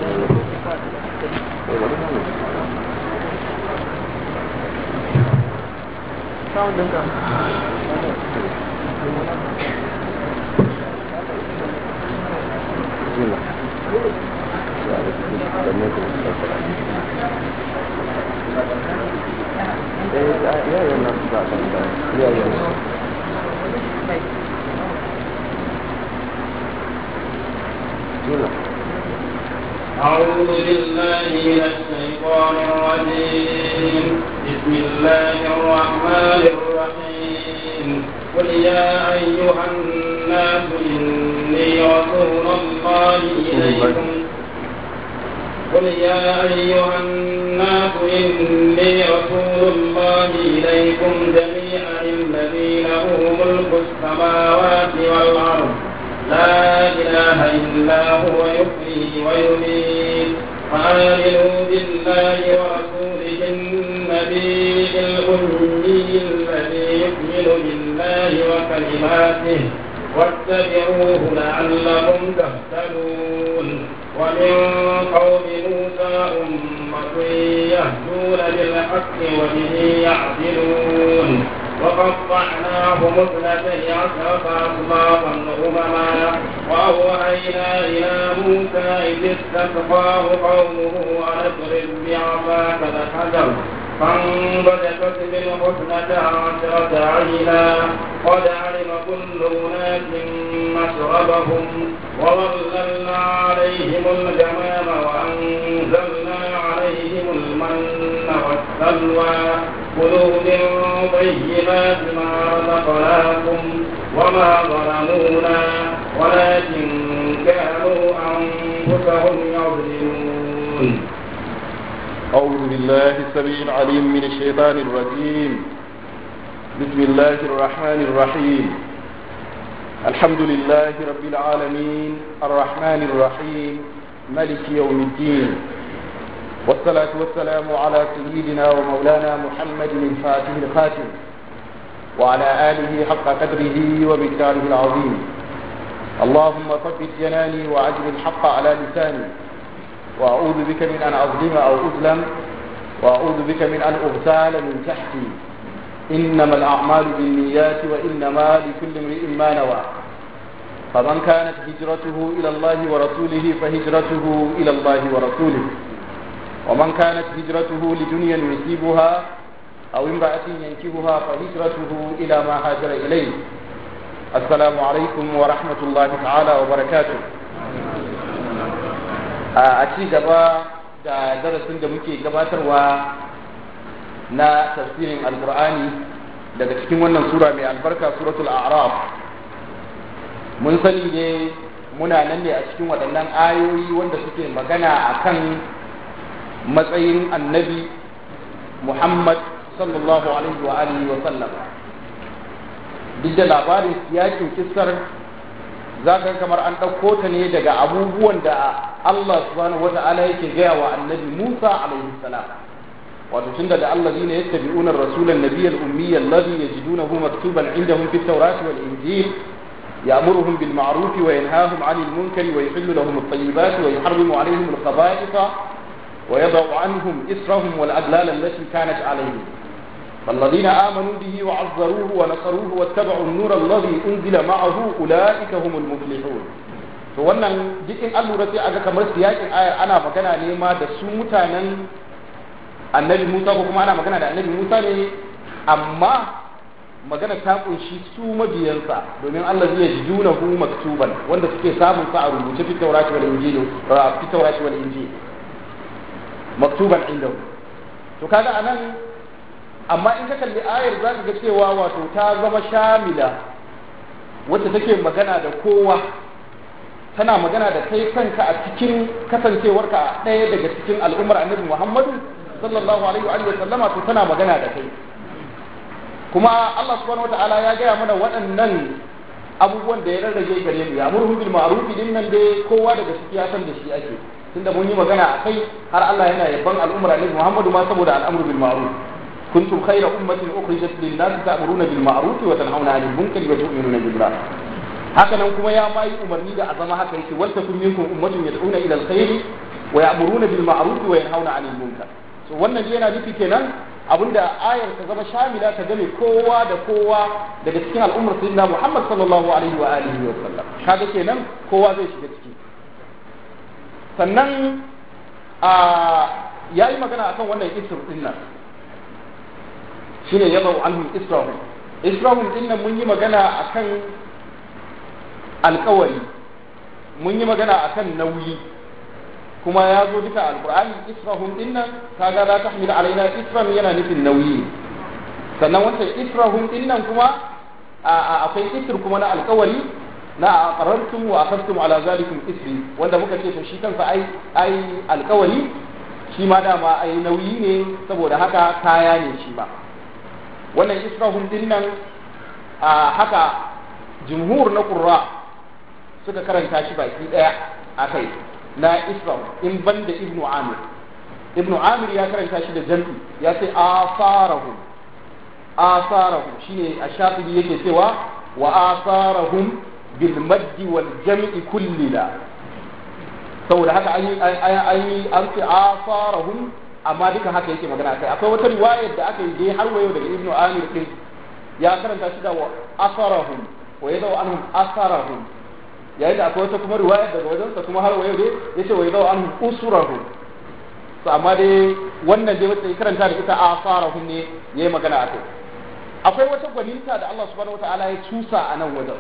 أعوذ بالله من الشيطان الرجيم بسم الله الرحمن الرحيم قل يا أيها الناس إني رسول الله إليكم قل يا أيها الناس إني رسول الله إليكم جميعا الذي له ملك السماوات والأرض لا إله إلا هو يحيي ويميت فآمنوا بالله ورسوله النبي الأمي الذي يؤمن بالله وكلماته واتبعوه لعلكم تهتدون ومن قوم موسى أمة يهدون بالحق وبه يعدلون وقطعناهم اثنتي عشرة أسباطا أمما وأوحينا إلى موسى إذ استسقاه قومه أن اضرب بعصاك الحجر فانبجست منه اثنتا عشرة عينا قد علم كل أناس مشربهم وظللنا عليهم الجمام وأنزلنا عليهم المن والسلوى كلوا من طيبات ما رزقناكم وما ظلمونا ولكن كانوا أنفسهم يظلمون أعوذ بالله السميع العليم من الشيطان الرجيم بسم الله الرحمن الرحيم الحمد لله رب العالمين الرحمن الرحيم ملك يوم الدين والصلاة والسلام على سيدنا ومولانا محمد الفاتح الخاتم وعلى آله حق قدره ومقداره العظيم اللهم ثبت جناني وأجر الحق على لساني وأعوذ بك من أن أظلم أو أظلم وأعوذ بك من أن أغتال من تحتي إنما الأعمال بالنيات وإنما لكل امرئ ما نوى فمن كانت هجرته إلى الله ورسوله فهجرته إلى الله ورسوله ومن كانت هجرته لدنيا يصيبها أو امرأة ينكبها فهجرته إلى ما هاجر إليه السلام عليكم ورحمة الله تعالى وبركاته a ci gaba da darasin da muke gabatarwa na tafsirin alkur'ani daga cikin wannan sura mai albarka suratul a'raf mun sani ne muna nan ne a cikin waɗannan ayoyi wanda suke magana akan matsayin annabi muhammad sallallahu alaihi wa alihi wa sallam duk da labarin yakin kissar za ka kamar an ɗauko ta ne daga abubuwan da Allah subhanahu wa ta'ala yake gaya wa annabi Musa alaihi salam wato tun da allazina yattabi'una ar-rasula an-nabiyya al-ummiyya alladhi yajidunahu maktuban indahum fit tawrati wal injil يأمرهم بالمعروف وينهاهم عن المنكر ويحل لهم الطيبات ويحرم عليهم الخبائث ويضع عنهم إسرهم والأغلال التي كانت عليهم فالذين آمنوا به وعزروه ونصروه واتبعوا النور الذي أنزل معه أولئك هم المفلحون to wannan duk in an lura sai aga kamar siyakin ayar ana magana ne ma da su mutanen annabi Musa ko kuma ana magana da annabi Musa ne amma magana ta kunshi su mabiyansa domin Allah zai ji dunahu maktuban wanda suke samun sa a rubuce fi taurati wal injili fi taurati wal injili maktuban indahu to kaga anan amma in ka kalli ayar za ka ga cewa wato ta zama shamila wacce take magana da kowa tana magana da kai kanka a cikin kasancewarka ɗaya daga cikin al'ummar annabi muhammadu sallallahu alaihi wa sallama to tana magana da kai kuma Allah subhanahu wataala ya gaya mana waɗannan abubuwan da ya rarrage gare mu ya murhu bil ma'ruf din nan dai kowa daga ciki ya san da shi ake tunda mun yi magana akai har Allah yana yabban al'ummar annabi muhammadu ma saboda al'amru bil ma'ruf كنتم خير أمة أخرجت للناس تأمرون بالمعروف وتنهون عن المنكر وتؤمنون بالله haka nan kuma ya ma yi umarni da azama haka yake wal takum minkum ummatun yad'una ila alkhair wa ya'muruna bil ma'ruf wa yanhauna 'anil munkar so wannan yana nufi kenan abinda ayar ta zama shamila ta game kowa da kowa daga cikin al'ummar sayyidina Muhammad sallallahu alaihi wa alihi wa sallam kaga kenan kowa zai shiga ciki sannan a yayi magana akan wannan isr din nan shine yadau anhum israhum israhum din nan mun yi magana akan alkawari mun yi magana akan nauyi kuma ya zo duka alqur'ani israhum din nan kaga la tahmil alaina isran yana nufin nauyi sannan wancan israhum din nan kuma akwai isr kuma na alkawari na aqarrartum wa akhadtum ala zalikum isri wanda muka ce to shi kansa ai ai alkawari shi ma dama ai nauyi ne saboda haka kaya ne shi ba wannan israhum din nan a haka jumhur na qurra suka karanta shi baki daya akai na israh in banda ibnu amir ibnu amir ya karanta shi da jam'i ya ce asarahum asarahum shine ash-shafi'i yake cewa wa asarahum bil maddi wal jam'i kullila saboda haka an yi an yi an ce asarahum amma duka haka yake magana kai akwai wata riwayar da aka yi dai har wayo daga ibnu amir din ya karanta shi da wa asarahum wa yadaw anhum asarahum yayin da akwai wata kuma riwayar daga wajensa kuma har wayo dai yace wa yadaw anhum usurahum to amma dai wannan dai wacce karanta da ita asarahum ne yayi magana akai akwai wata gwaninta da Allah subhanahu wataala ya cusa a nan wajen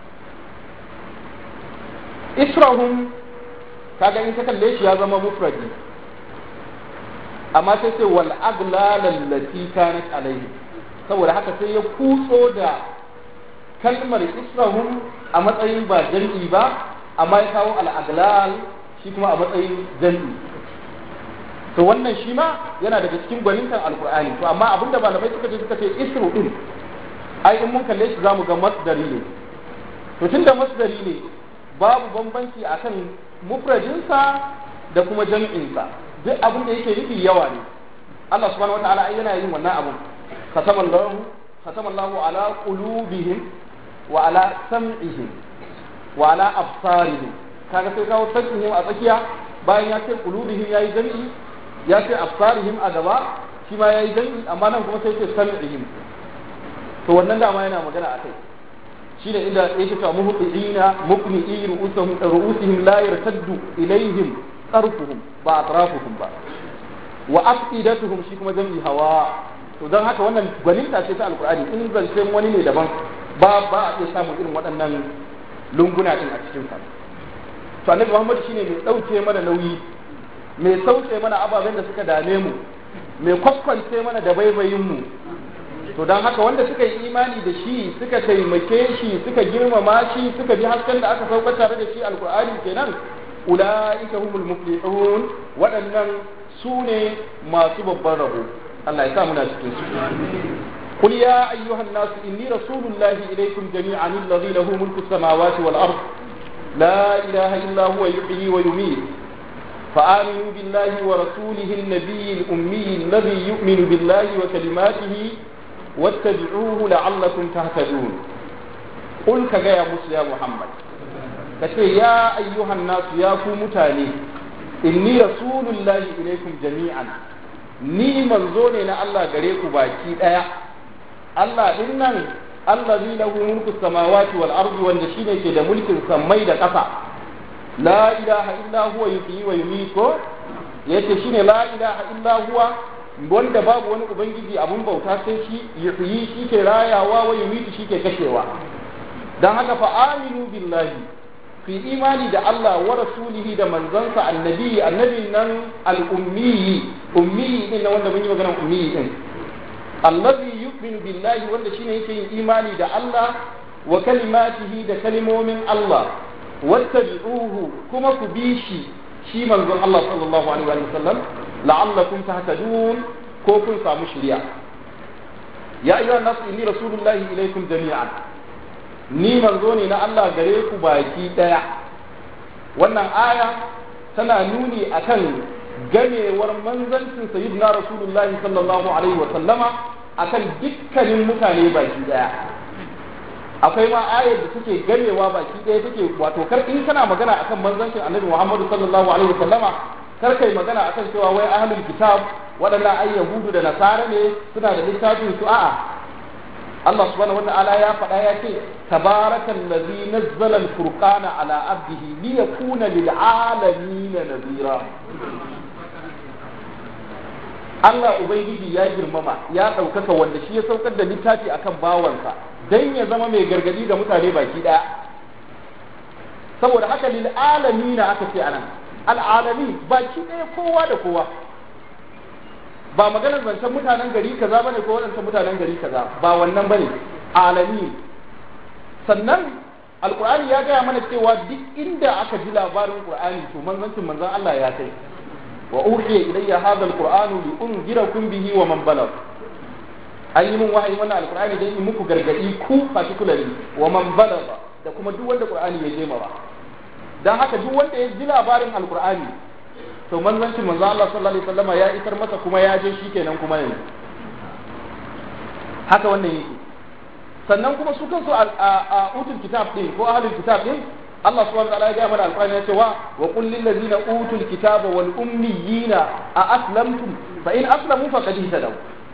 israhum kaga in ka kalle shi ya zama mufradi amma sai sai wal aglal allati kanat alaihi saboda haka sai ya kutso da kalmar israhum a matsayin ba jam'i ba amma ya kawo al aglal shi kuma a matsayin jam'i to wannan shi ma yana daga cikin gwanintan alqur'ani to amma abinda malamai suka ce suka ce isru din ai in mun kalle shi zamu ga masdari ne to tunda masdari ne babu bambanci akan mufradinsa da kuma jam'insa duk abin da yake nufi yawa ne Allah subhanahu wataala ai yana yin wannan abun khatama Allah khatama Allah ala qulubihim wa ala sam'ihim wa ala absarihim kaga sai kawo sam'ihim a tsakiya bayan ya ce qulubihim yayi jam'i ya ce absarihim a gaba shi ma yayi jam'i amma nan kuma sai ce sam'ihim to wannan dama yana magana akai shine inda yake cewa muhtiina muqni'i ru'usuhum ru'usihim la yartaddu ilaihim tarfuhum ba atrafuhum ba wa afidatuhum shi kuma jami'i hawa to dan haka wannan gwaninta ce ta alqur'ani in zancen wani ne daban ba ba a iya samun irin waɗannan lunguna din a cikin sa to annabi Muhammad shine mai dauke mana nauyi mai sauke mana ababen da suka dame mu mai kwakwance mana da baibayin mu to don haka wanda suka yi imani da shi suka taimake shi suka girmama shi suka bi hasken da aka sauka tare da shi alkur'ani kenan ulaika humul muflihun waɗannan su ne masu babban rabo Allah ya sa muna cikin su قل يا أيها الناس إني رسول الله إليكم جميعا الذي له ملك السماوات والأرض لا إله إلا هو يحيي ويميت فآمنوا بالله ورسوله النبي الأمي الذي يؤمن بالله وكلماته واتبعوه لعلكم تهتدون قل كجا يا موسى يا محمد كتي يا أيها الناس يا متاني إني رسول الله إليكم جميعا ni manzo ne na Allah gare ku baki daya Allah din nan allazi lahu mulku samawati wal ardi wanda shine ke da mulkin sammai da ƙasa la ilaha illa huwa yuhyi wa yumiitu yace shine la ilaha illa huwa wanda babu wani ubangiji abun bauta sai shi yuhyi shi ke rayawa wa yumitu shi ke kashewa dan haka fa aminu billahi fi imani da Allah wa rasulihi da manzansa annabi annabi nan al-ummi ummi din wanda mun yi magana ummi din allazi yu'minu billahi wanda shine yake yin imani da Allah wa kalimatihi da kalimomin Allah wattabi'uhu kuma ku bi shi shi manzon Allah sallallahu alaihi wa sallam la'allakum tahtadun ko kun samu shiriya ya ayyuhan nas inni rasulullahi ilaikum jami'an ni manzo ne na Allah gare ku baki daya wannan aya tana nuni akan gamewar manzancin sayyidina rasulullahi sallallahu alaihi wa sallama akan dukkanin mutane baki daya akwai ma ayar da take gamewa baki daya take wato kar in kana magana akan manzancin annabi Muhammadu sallallahu alaihi wa sallama kar kai magana akan cewa wai ahlul kitab waɗannan ai yahudu da nasara ne suna da littafin su a'a Allah subhanahu wata'ala ya faɗa ya ce tabarakal ladzi nazzala al-furqana ala abdihi liyakuna lil alamin nadhira Allah ubangiji ya girmama ya ɗaukaka wanda shi ya saukar da littafi akan bawansa dan ya zama mai gargadi ga mutane baki ɗaya saboda haka lil alamin aka ce anan al alamin baki ɗaya kowa da kowa ba maganar zancen mutanen gari kaza bane ko wadancan mutanen gari kaza ba wannan bane alami sannan alqur'ani ya gaya mana cewa duk inda aka ji labarin qur'ani to manzancin manzon Allah ya kai wa uhiya ilayya hadha alqur'anu li unzirakum bihi wa man balagh an yi min wahayi wannan alqur'ani dai in muku gargadi ku particularly wa man balagha da kuma duk wanda qur'ani ya je ba dan haka duk wanda ya ji labarin alqur'ani to manzancin manzo Allah sallallahu alaihi wasallama ya isar masa kuma ya je shi kenan kuma yanzu haka wannan yake sannan kuma su kansu a utul kitab din ko ahlul kitab din Allah subhanahu wa ta'ala ya ga mana alqur'ani ya ce wa wa qul lil ladzina utul kitaba wal ummiyina a aslamtum fa in aslamu faqad ihtadaw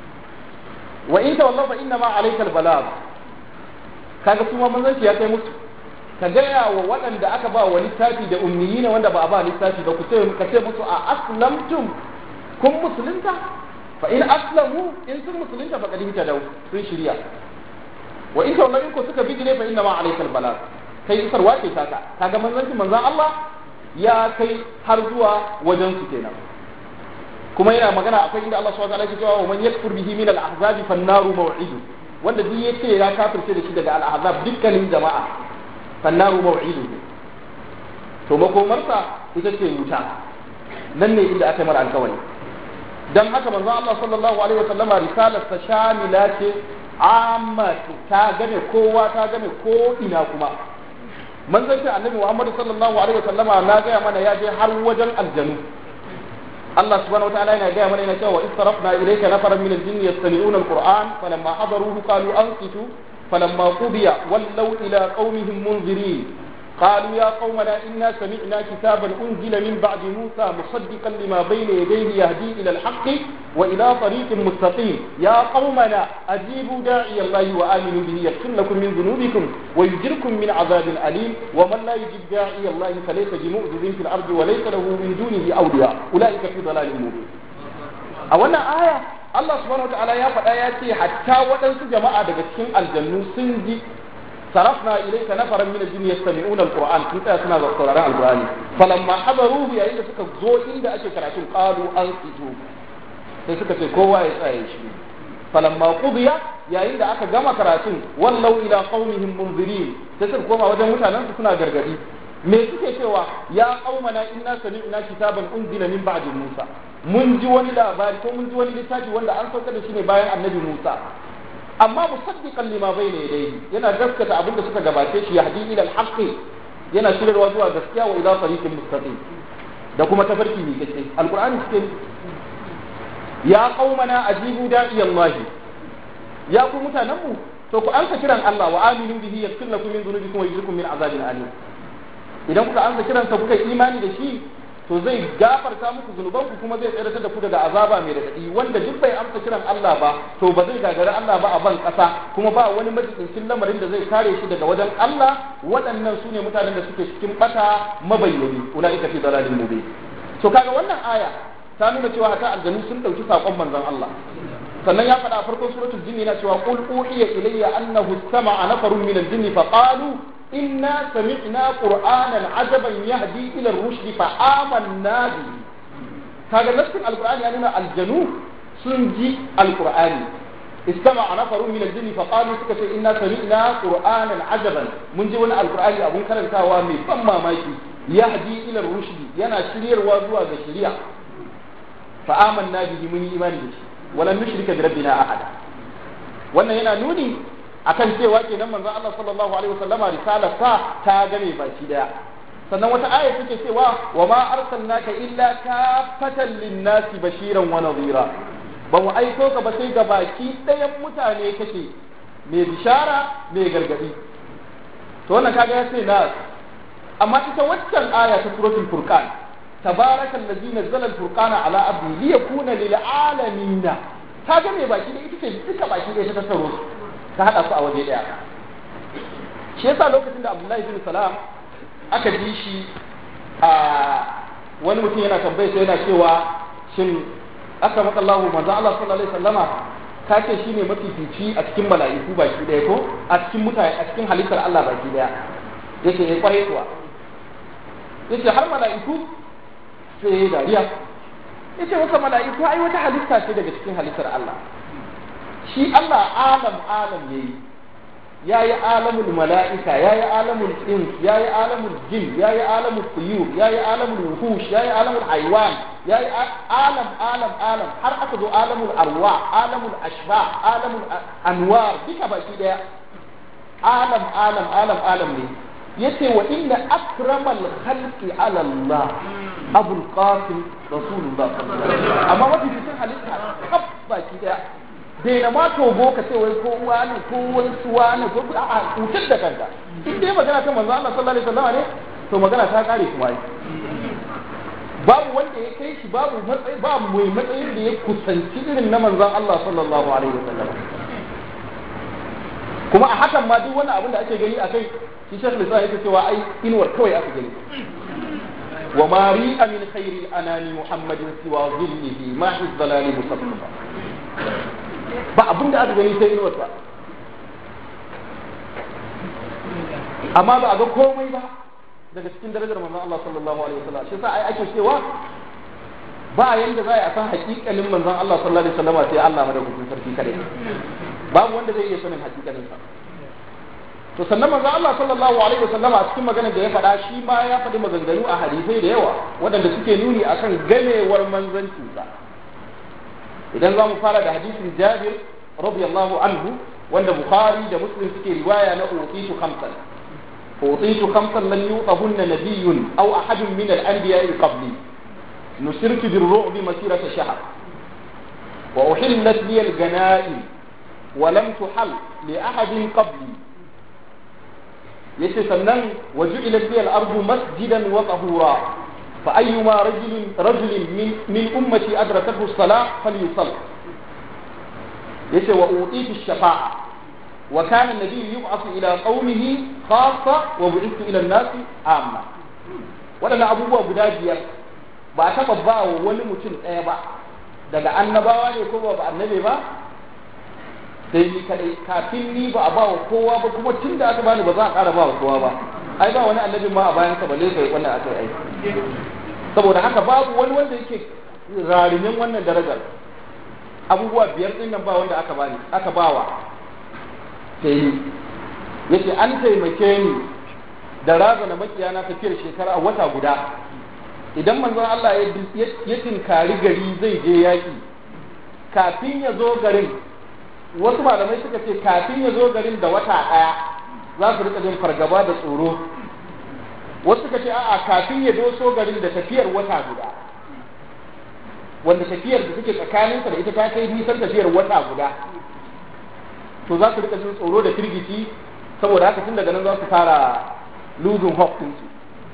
wa in tawallaw fa inna ma alayka al balagh kaga kuma manzanci ya kai musu ka gaya wa waɗanda aka ba wa littafi da ummiyina wanda ba a ba littafi ba ku ce ka ce musu a aslamtum kun musulunta fa in aslamu in sun musulunta fa kadin ta dau sun shirya wa in tawallain ku suka bijire fa inna ma alaikal balag kai isarwa ce taka kaga manzanci manzan Allah ya kai har zuwa wajen su kenan kuma yana magana akwai inda Allah subhanahu wa ta'ala ya ce wa man yakfur bihi min al-ahzab fan naru maw'idu wanda duk yace ya kafirce da shi daga al-ahzab dukkanin jama'a fannaru maw'iduhu to makomarsa ita ce wuta nan ne inda aka mara alkawari dan haka manzon Allah sallallahu alaihi wa sallama risalar ta shamila ce amma ta game kowa ta game ko ina kuma manzon ta annabi Muhammad sallallahu alaihi wa sallama na ga mana ya je har wajen aljanu Allah subhanahu wa ta'ala yana gaya mana yana cewa istarafna ilayka nafaran min al-jinni yastami'una al-Qur'an falamma hadaruhu qalu ansitu فلما قضي ولوا إلى قومهم منذرين قالوا يا قومنا إنا سمعنا كتابا أنزل من بعد موسى مصدقا لما بين يديه يهدي إلى الحق وإلى طريق مستقيم يا قومنا أجيبوا داعي الله وآمنوا به يغفر لكم من ذنوبكم ويجركم من عذاب أليم ومن لا يجب داعي الله فليس بمؤذذ في الأرض وليس له من دونه أولياء أولئك في ضلال مبين أولا آية Allah subhanahu wataala ya faɗa ya ce hatta waɗansu jama'a daga cikin aljannu sun ji sarafna ilayka nafaran min al-jinni yastami'una al-qur'an sun tsaya suna sauraron al-qur'ani falamma hadaruhu yayin da suka zo inda ake karatun qalu ansitu sai suka ce kowa ya tsaya shi falamma qudiya yayin da aka gama karatun wallau ila qaumihim munzirin sai suka koma wajen mutanen su suna gargadi me suke cewa ya qaumana inna sami'na kitaban unzila min ba'di musa mun ji wani labari ko mun ji wani littafi wanda an sauka da shi ne bayan annabi Musa amma musaddiqan lima bayna yadayhi yana gaskata abin da suka gabace shi yahdi ila al-haqq yana shirarwa zuwa gaskiya wa ila tariqin mustaqim da kuma tafarki mai gaske alqur'ani suke ya qaumana ajibu da'i Allah ya ku mutanen mu to ku ansa kiran Allah wa aminu bihi yaghfir lakum min dhunubikum wa yujirkum min azabin alim idan kuka ansa kiransa kuka imani da shi to zai gafarta muku zunubanku kuma zai tsere da ku daga azaba mai radadi wanda duk bai amsa kiran Allah ba to ba zai gagari Allah ba a ban kasa kuma ba wani majikincin lamarin da zai kare shi daga wajen Allah waɗannan su ne mutanen da suke cikin bata mabayyani ulaika fi dalalin mubin to kaga wannan aya ta nuna cewa hata aljanu sun dauki sakon manzon Allah sannan ya faɗa a farkon suratul jinni na cewa qul uhiya ilayya annahu istama'a nafarun min al-jinni fa qalu إنا سمعنا قرآنا عجبا يهدي إلى الرشد فآمنا به هذا نفس القرآن يعني الجنوب سنجي القرآن استمع نفر من الجن فقالوا سكت إنا سمعنا قرآنا عجبا من جوانا القرآن أبو كرم كوامي فما مايكي يهدي إلى الرشد ينا شرير وزوى شريع فآمنا به من إيمان به ولن نشرك بربنا أحدا wannan yana nuni akan cewa kenan manzon Allah sallallahu alaihi wasallama risalar sa ta game baki daya sannan wata aya take cewa wa ma arsalnaka illa kafatan linnasi bashiran wa nadhira ba mu aiko ka ba sai ga baki dayan mutane kake mai bishara mai gargadi to wannan kaga ya ce na amma ita waccan aya ta suratul furqan tabaraka allazi nazzala al-furqana ala abdi li yakuna lil alamin ta ga me baki da ita ce duka baki da ta tattaro ta hada su a waje daya shi yasa lokacin da Abdullahi bin Salam aka ji shi a wani mutum yana tambaye sai yana cewa shin aka maka Allah manzo Allah sallallahu alaihi wasallama ka ce shine mafifici a cikin mala'iku baki daya ko a cikin mutane a cikin halittar Allah baki daya yake ya kwaye kuwa yace har mala'iku sai ya dariya yace wata mala'iku ai wata halitta ce daga cikin halittar Allah shi Allah alam alam yayi yayi alamul mala'ika yayi alamul ins yayi alamul jin yayi alamul tuyur yayi alamul wuhush yayi alamul haywan yayi alam alam alam har aka zo alamul arwa alamul ashba alamul anwar duka baki daya alam alam alam alam ne yace wa inna akramal khalqi ala Allah abul qasim rasulullah sallallahu alaihi wasallam amma wani cikin halitta kaf baki daya bai na ma togo ka ce wai ko wani ko wani suwa ne ko a cutar da kanka in dai magana ta manzo Allah sallallahu alaihi wasallam ne to magana ta kare kuma ai babu wanda ya kai shi babu matsayi babu mai matsayin da ya kusanci irin na manzon Allah sallallahu alaihi wasallam kuma a hakan ma duk wani abin da ake gani a kai shi shekh lisa yake cewa ai inuwar kawai aka gani wa ma ri'a min khairi anani muhammadin siwa zillihi ma hiz dalali musaffafa ba abin da aka gani sai inuwar sa amma ba a ga komai ba daga cikin darajar manzon Allah sallallahu alaihi wasallam shi yasa ai ake cewa ba yanda za a san hakikalin manzon Allah sallallahu alaihi wasallam sai Allah madaukakin sarki kare babu wanda zai iya sanin hakikalin sa to sannan manzo Allah sallallahu alaihi wasallama a cikin maganar da ya faɗa shi ma ya faɗi maganganu a hadisai da yawa waɗanda suke nuni akan ganewar manzancin sa idan za mu fara da hadisin Jabir radiyallahu anhu wanda Bukhari da Muslim suke riwaya na utitu khamsan utitu khamsan lam yutahunna nabiyyun aw ahadun min al-anbiya'i qabli nusirtu bir-ru'bi masirata shahr wa uhillat li al-ganaim ولم تحل لأحد قبلي yace sannan waju ila fiyal ardu masjidan wa tahura fa ayyuma rajulin rajulin min min ummati adrakathu as-salah falyusall yace wa utitu ash-shafa'a wa kana an-nabiy yub'athu ila qaumihi khassa wa bu'ithu ila an-nasi amma wadannan abubuwa guda biyar ba taba ba wa wani mutum ɗaya ba daga annabawa ne ko ba annabe ba sai ni kadai kafin ni ba a ba wa kowa ba kuma tun da aka bani ba za a ƙara ba wa kowa ba ai ba wani annabin ma a bayan ka balle kai wannan aka yi saboda haka babu wani wanda yake rarimin wannan darajar abubuwa biyar din nan ba wanda aka bani aka bawa sai ni yace an taimake ni da razana makiyana tafiyar shekara wata guda idan manzon Allah ya tinkari gari zai je yaki kafin ya zo garin wasu malamai suka ce kafin ya zo garin da wata ɗaya za su rika jin fargaba da tsoro wasu suka ce a'a kafin ya doso garin da tafiyar wata guda wanda tafiyar da suke tsakaninsa da ita ta kai nisan tafiyar wata guda to za su rika jin tsoro da firgici saboda haka tun daga nan za su fara losing hope ɗinsu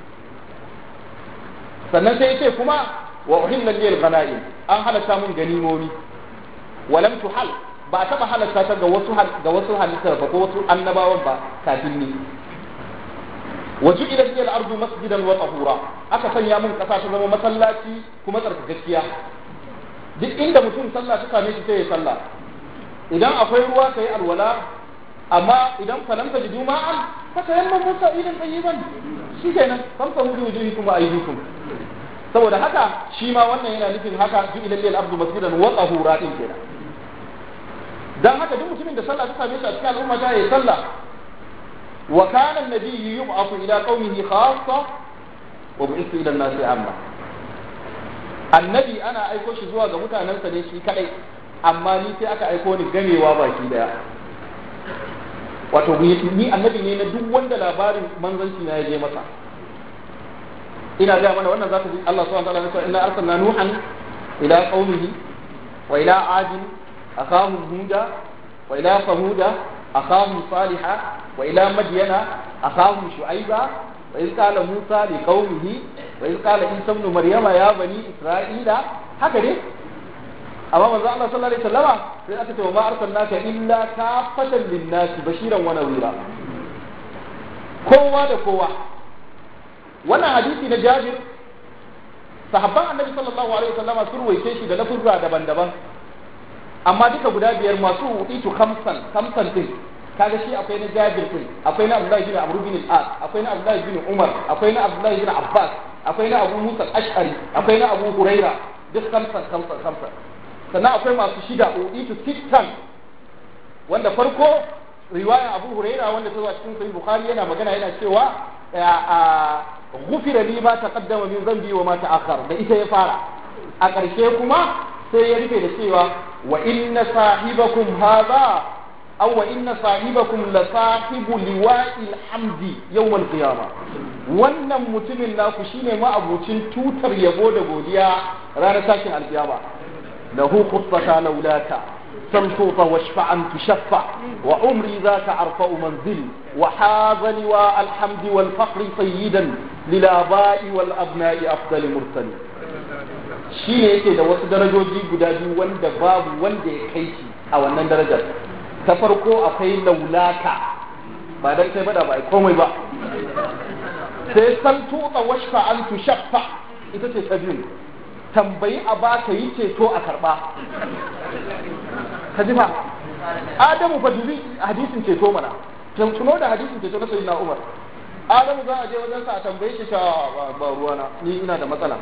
sannan sai ce kuma wa uhilla liyal ghanaim an halatta mun ganimomi walam tuhal ba taba halatta ta ga wasu ga wasu halittar ba ko wasu annabawan ba kafin ni waju ila al ardu masjidan wa tahura aka sanya mun kasa ta zama masallaci kuma tsarkakakkiya duk inda mutum sallah ta same shi sai ya sallah idan akwai ruwa kai alwala amma idan falam ta jidu ma'an fa tayammamu musa idan tayyiban shikenan famsa hudu wujuhikum wa aydikum saboda haka shi ma wannan yana nufin haka ju ila al ardu masjidan wa tahura din kenan dan haka duk mutumin da sallah ta same shi a cikin al'umma ta yi sallah wa kana an-nabiy yub'athu ila qaumihi khassa wa bu'ithu ila an-nasi amma annabi ana aiko shi zuwa ga mutanensa ne shi kadai amma ni sai aka aiko ni gamewa baki daya wato ni annabi ne na duk wanda labarin manzanci na ya je masa ina ga mana wannan zaka ji Allah subhanahu wa ta'ala ya ce inna arsalna nuhan ila qaumihi wa ila adin أخاهم هودا وإلى ثمود أخاهم صالحا وإلى مدين أخاهم شعيبا وإذ قال موسى لقومه wa in qala isa ibn maryama ya bani isra'ila haka ne amma manzo Allah sallallahu alaihi wasallama sai aka ce wa ma arsalnaka illa kafatan lin-nasi bashiran wa nadhira kowa da kowa wannan hadisi na Jabir sahabban annabi sallallahu alaihi wasallama sun ruwaice shi da lafuzza daban-daban amma duka guda biyar masu utitu khamsan khamsan din kaga shi akwai na Jabir din akwai na Abdullah bin Amr bin al-As akwai na Abdullah bin Umar akwai na Abdullah bin Abbas akwai na Abu Musa al-Ash'ari akwai na Abu Huraira duk khamsan khamsan khamsan sannan akwai masu shida utitu sittan wanda farko riwaya Abu Huraira wanda ta zo a cikin Sahih Bukhari yana magana yana cewa غفر لي ما تقدم من ذنبي وما تأخر da ita ya fara a ƙarshe kuma sai ya rufe da cewa wa inna sahibakum hadha aw wa inna sahibakum la sahibu liwa'il hamdi yawm al-qiyama wannan mutumin naku shine ma'abucin tutar yabo da godiya ranar tashin alkiyama lahu khussata laulaka تمشوط واشفع أن تشفع وعمري ذاك أرفع منزل وحاز لواء الحمد والفقر سيدا للآباء والأبناء أفضل مرسل shi ne yake da wasu darajoji guda biyu wanda babu wanda ya kai shi a wannan darajar ta farko akwai laulaka ba dan kai bada ba ai komai ba sai san tuka washfa an tushaffa ita ce ta biyu tambayi a baka yi ceto a karba ka ji ba adamu fa dubi hadisin ceto mana tuno da hadisin ceto na sayyidina umar adamu za a je wajen sa a tambaye shi ta ba ruwana ni ina da matsala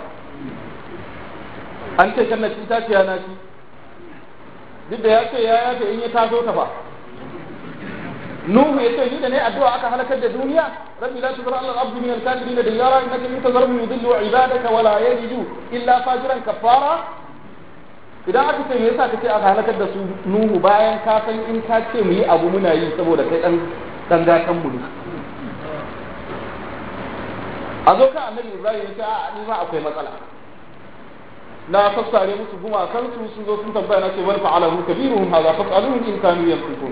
an ce kan na ci ta ciya na ci duk da ya ce ya yafe in ya taso ta ba Nuhu ya ce ni da ne addu'a aka halakar da duniya rabbi la tuzra al abdu min al kafirin da yara innaka in tazarhum yudillu ibadaka wala yajidu illa fajiran kafara idan aka ce me yasa kace aka halakar da su Nuhu bayan ka san in ka ce mu yi abu muna yi saboda kai dan dan gatan mu ne a zo ka annabi Ibrahim ya ce a ni ma akwai matsala na fassare musu gumakansu sun zo sun tambaya na ce wal fa'alahu kabiruhum hadha fas'aluhum in kanu yanfiqun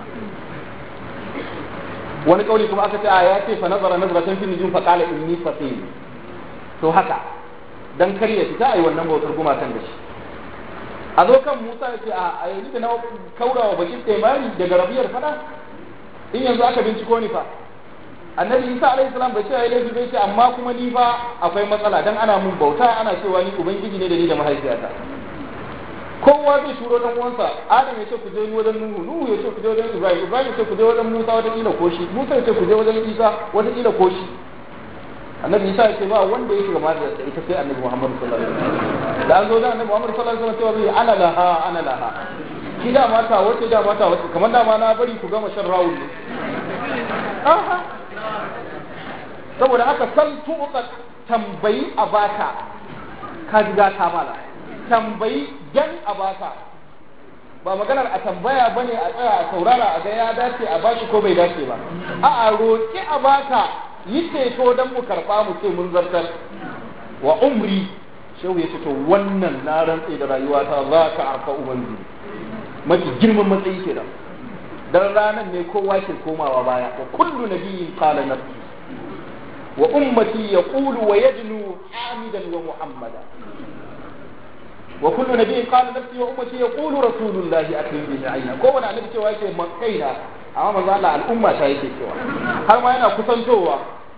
wani kauli kuma aka ce a ya ce fa nazara nazratan fi nujum fa qala inni faqir to haka dan kar ya fita ai wannan bautar gumakan da shi a zo kan Musa ya ce a yanzu da na kaurawa bakin taimari daga rabiyar fada in yanzu aka binciko ni fa annabi Isa alaihi salam bai ce ai laifi bai ce amma kuma ni fa akwai matsala dan ana mun bauta ana cewa ni ubangiji ne da ni da mahaifiyata kowa zai turo dan uwansa adam ya ce ku je wajen nuhu nuhu ya ce ku je wajen ibrahim ibrahim ya ce ku je wajen musa wata kila ko shi musa ya ce ku je wajen isa wata kila ko shi annabi isa ya ce ba wanda ya shiga ma da ita sai annabi muhammad sallallahu alaihi wasallam da an zo da annabi muhammad sallallahu alaihi wasallam cewa ana laha ana laha ki da mata wace da mata wace kamar da ma na bari ku gama shan rawul ne saboda haka san tuɓa tambayi a baka ka ji ta mala tambayi gan a baka ba maganar a tambaya bane a tsaya a saurara a ga ya dace a bashi ko bai dace ba a a roƙi a baka yi ceto don mu karɓa mu ce mun zartar wa umri shehu ya ce to wannan na rantse da rayuwa ta za ka arfa ubangiji mafi girman matsayi ke da dan ranar ne kowa ke komawa baya wa kullu nabiyyin qala nafsi wa ummati yaqulu wa yadnu hamidan wa muhammada وكل نبي قال نفسي وامتي يقول رسول الله اكرم به عينا ko wani annabi cewa yake kaina amma manzo Allah al'umma ta yake cewa har ma yana kusantowa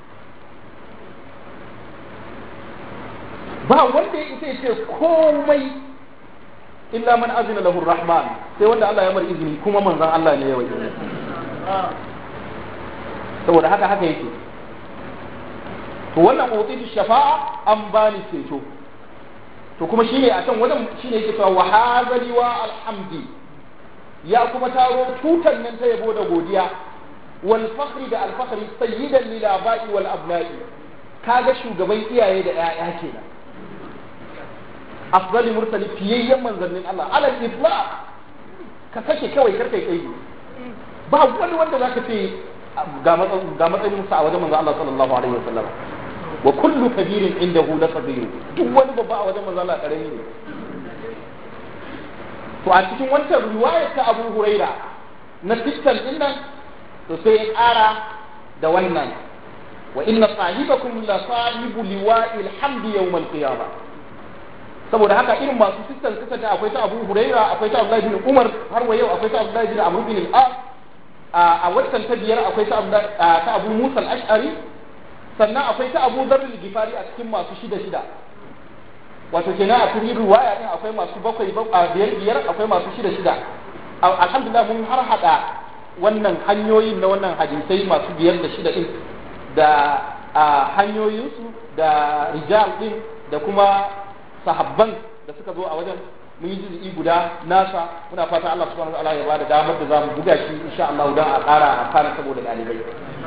ba wanda ya isa ce komai illa man azina lahu rahman sai wanda Allah ya mar izini kuma manzon Allah ne ya waje saboda haka haka yake to wannan utitu shafa'a an bani ceto to kuma shine a can wajen shine yake cewa wa hazali wa alhamdi ya kuma taro tutan nan ta yabo da godiya wal fakhri da al fakhri sayyidan lil aba'i wal abna'i kaga shugaban iyaye da ƴaƴa kenan afdali mursali fiyayyen manzannin Allah ala itlaq ka kashe kawai karkai kai ba wani wanda zaka ce ga matsayin sa a wajen manzo Allah sallallahu alaihi wasallam wa kullu kabirin indahu la kabir duk wani babba a wajen manzo Allah karami ne to a cikin wancan riwayar ta Abu Huraira na sittan din nan to sai ya ƙara da wannan wa inna sahibakum la sahibu liwa'il hamdi yawm al-qiyamah saboda haka irin masu sistan sistan da akwai ta Abu Huraira akwai ta Abdullahi bin Umar har wa yau akwai ta Abdullahi bin Amr bin al-As a watan ta biyar akwai ta ta Abu Musa al-Ash'ari sannan akwai ta Abu Dharr al-Ghifari a cikin masu shida shida wato kenan a cikin riwaya din akwai masu bakwai a biyar biyar akwai masu shida shida alhamdulillah mun har hada wannan hanyoyin na wannan hadisai masu biyar da shida din da hanyoyinsu da rijal din da kuma sahabban da suka zo a wajen mun yi juz'i guda nasa muna fata Allah subhanahu wa ta'ala ya bada damar da zamu buga shi insha Allah dan a ƙara a fara saboda ɗalibai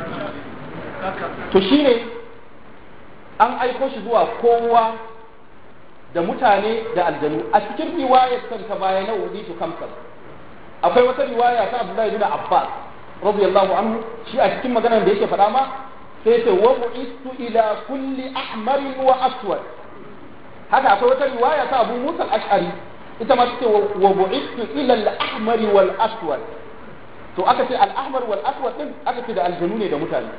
to shine an aiko shi zuwa kowa da mutane da aljanu a cikin riwayar ta baya na wudi to kamsal akwai wata riwaya ta Abdullahi bin Abbas radiyallahu anhu shi a cikin maganar da yake faɗa ma sai ce wa bu'istu ila kulli ahmarin wa aswad haka akwai wata riwaya ta Abu Musa al-Ash'ari ita ma take wa bu'istu ila al-ahmar wal aswad to aka ce al-ahmar wal aswad din aka ce da aljanu ne da mutane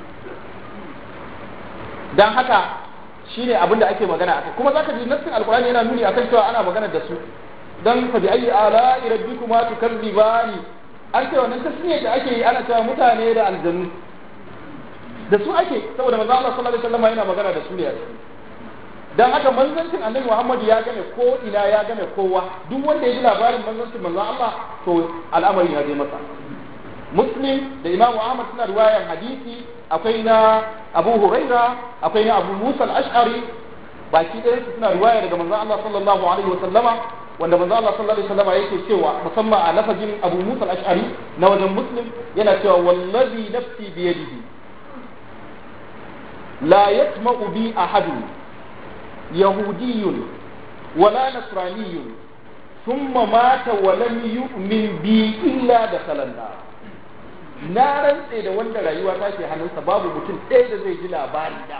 dan haka shine abin da ake magana akai kuma zaka ji nassin alqur'ani yana nuni akan cewa ana magana da su dan fa bi ayi ala rabbikuma tukadzibani an ce wannan tasmiya da ake yi ana cewa mutane da aljanu da su ake saboda manzo Allah sallallahu alaihi wasallam yana magana da su ne a ciki dan haka manzancin annabi Muhammad ya game ko ina ya game kowa duk wanda ya ji labarin manzancin manzo Allah to al'amari ya je masa Muslim da Imam Ahmad suna riwayar hadisi akwai na Abu Huraira akwai na Abu Musa al-Ash'ari baki ɗaya su suna riwaya daga manzo Allah sallallahu alaihi wasallama wanda manzo Allah sallallahu alaihi wasallama yake cewa musamman a lafazin Abu Musa al-Ash'ari na wajen Muslim yana cewa wallazi nafsi biyadihi لا يسمع بي أحد يهودي ولا نصراني ثم مات ولم يؤمن بي إلا دخل النار na rantse da wanda rayuwa ta ke hannunsa babu mutum ɗaya da zai ji labari da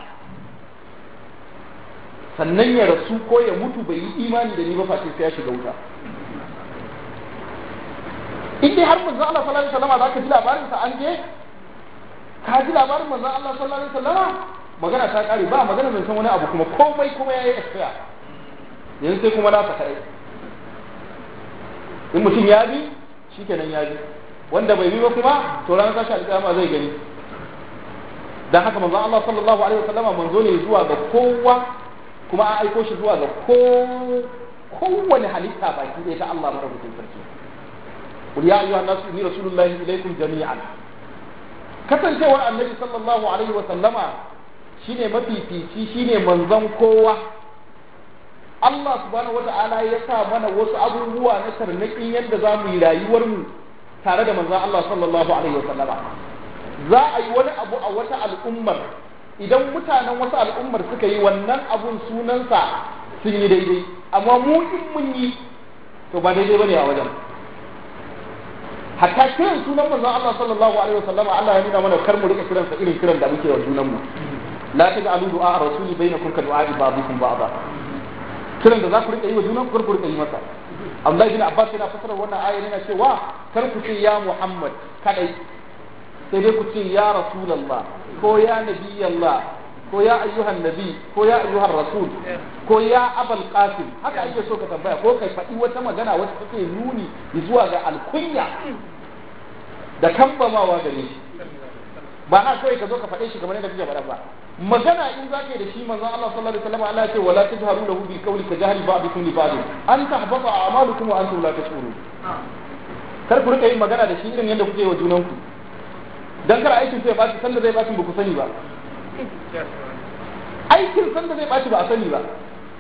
sannan ya rasu ko ya mutu bai yi imani da ni ba face sai ya shiga wuta in dai har manzo Allah sallallahu alaihi wasallam zaka ji labarin sa an je ka ji labarin manzo Allah sallallahu alaihi wasallam magana ta kare ba magana mai san wani abu kuma komai kuma yayi expire yanzu sai kuma nasa kai in mutum ya bi shikenan ya bi wanda bai bi ba kuma to ranar tashi alƙiyama zai gani dan haka manzo Allah sallallahu alaihi wasallam manzo ne zuwa ga kowa kuma an aiko shi zuwa ga ko kowane halitta baki ɗaya ta Allah madaukakin sarki qul ya ayyuhan nasu inni rasulullahi ilaykum jami'an kasancewar annabi sallallahu alaihi wa sallama shine mafifici shine manzon kowa Allah subhanahu wata'ala ya sa mana wasu abubuwa na tarnaƙin yadda za mu yi rayuwar mu tare da manzon Allah sallallahu alaihi wa sallama za a yi wani abu a wata al'ummar idan mutanen wasu al'ummar suka yi wannan abun sunansa sun yi daidai amma mu in mun yi to ba daidai bane a wajen hatta kiran sunan manzon Allah sallallahu alaihi wasallam Allah ya nuna mana kar mu rika kiransa irin kiran da muke wa junan mu la taj'alu du'a rasuli bainakum ka du'a ba'dikum ba'da kiran da za ku rika yi wa junan ku ku rika yi masa Abdullahi bin Abbas yana fasara wannan ayar yana cewa kar ku ce ya Muhammad kadai sai dai ku ce ya Rasulullah ko ya Nabiyallah ko ya ayyuhan nabi ko ya ayyuhan rasul ko ya abal qasim haka ake so ka tambaya ko kai faɗi wata magana wacce take nuni zuwa ga alkunya da kambamawa gare shi ba na kawai ka zo ka faɗe shi kamar yadda kake faɗa ba magana in za ka yi da shi manzon Allah sallallahu alaihi wasallam Allah ya ce wala tajharu lahu bi qawli ka jahri ba'dukum li ba'd an tahbata a'malukum wa antum la tashurun kar ku rika yin magana da shi irin yadda kuke yi wa junanku dan kar aikin sai ya baci sanda zai baci ba ku sani ba aikin sanda zai ɓaci ba a sani ba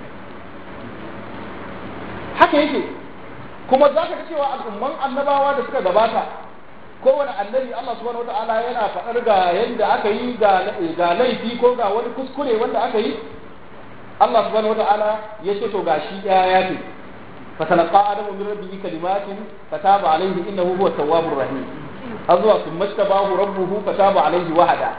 haka yake kuma za ka ga cewa al'umman annabawa da suka gabata kowane annabi Allah subhanahu wata'ala yana faɗar ga yadda aka yi ga laifi ko ga wani kuskure wanda aka yi Allah subhanahu wata'ala ya ce to gashi ɗaya ya ce فتلقى آدم من ربه كلمات فتاب عليه إنه هو التواب الرحيم أزوى ثم اجتباه ربه فتاب عليه وهدى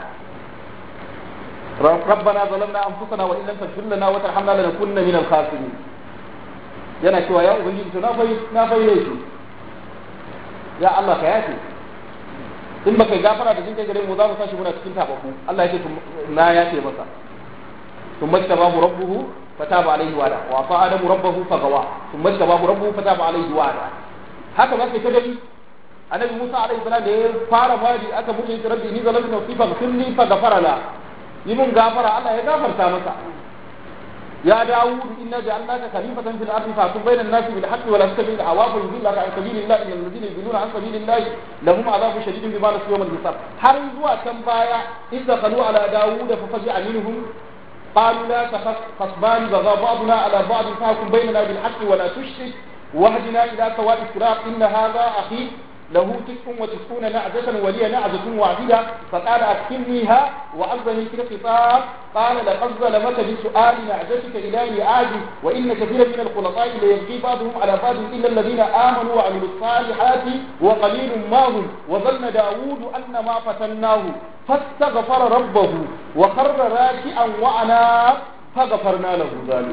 ربنا ظلمنا انفسنا وان لم تغفر لنا وترحمنا لنكونن من الخاسرين yana cewa ya ubangiji to na fai na fai laifi ya Allah ka yafe in baka yi gafara da jin kai gare mu za mu tashi muna cikin tababbu Allah ya ce na ya ce masa ثم اجتباه ربه فتاب عليه وعدا وعصى ادم ربه فغوى ثم اجتباه ربه فتاب عليه وعدا haka ba kai ta gani annabi Musa alaihi salam da ya fara fadi aka mutu ya rabbi ni zalamtu nafsi faghfirli faghfara la yi mun gafara Allah ya gafarta masa ya Dawud inna ja'alnaka khalifatan fil ardi fahkum bayna an-nasi bil haqqi wa la tattabi' al-hawa fa yudillaka an sabilillahi innal ladina yudilluna an sabilillahi lahum adhabun shadidun bima nasu yawm al-hisab har zuwa kan baya idza qalu ala Dawud fa fazi'a minhum قالوا لا تخف خصمان بغى بعضنا على بعض فاحكم بيننا بالحق ولا تشرك واهدنا الى سواء الصراط ان هذا اخي له تسع وتسعون نعجة ولي نعجة واحدة فقال أكفلنيها وألزمني في الخطاب قال لقد ظلمك بسؤال نعجتك إلى نعاج وإن كثيرا من الخلطاء ليبغي بعضهم على بعض إلا الذين آمنوا وعملوا الصالحات وقليل ما هم وظن داود أن ما فتناه فاستغفر ربه وخر راكعا وعناب فغفرنا له ذلك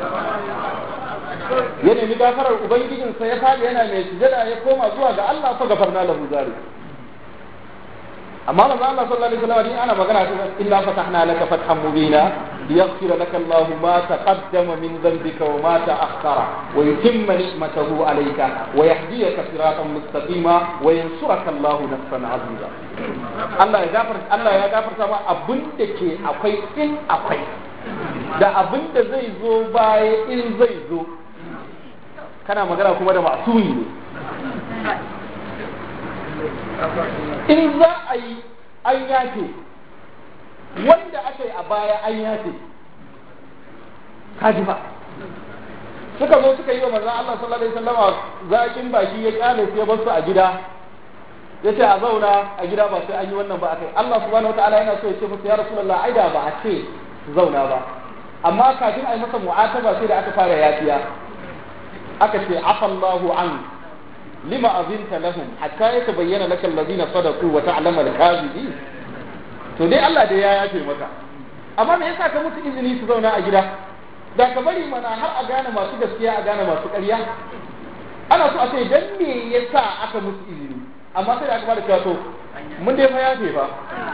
ya nemi gafarar ubangijinsa ya faɗi yana mai sujada ya koma zuwa ga Allah fa gafarna lahu zalik amma manzo Allah sallallahu alaihi wasallam ana magana ta illa fatahna laka fathan mubina liyaghfira laka Allah ma taqaddama min dhanbika wa ma ta'akhkhara wa yutimma ni'matahu alayka wa yahdiyaka siratan mustaqima wa yansuraka Allah nasran aziza Allah ya gafarta Allah ya gafarta ma abin da ke akwai in akwai da abin da zai zo baya in zai zo kana magana kuma da masumi ne in za a yi an yafe wanda aka yi a baya an yafe kaji ba suka zo suka yi wa manzon Allah sallallahu alaihi wasallam zakin baki ya kyale sai basu a gida ya ce a zauna a gida ba sai an yi wannan ba akai Allah subhanahu wataala yana so ya ce musu ya rasulullah ai da ba a ce su zauna ba amma kafin a yi masa mu'ataba sai da aka fara yafiya aka ce afallahu an lima azinta lahum hatta yatabayyana laka allazina sadaqu wa ta'lamu al-kadhibin to dai Allah dai ya yafe maka amma me yasa ka musu izini su zauna a gida da ka bari mana har a gane masu gaskiya a gane masu ƙarya ana so a ce dan me yasa aka musu izini amma sai da aka bada cewa to mun dai fa yafe fa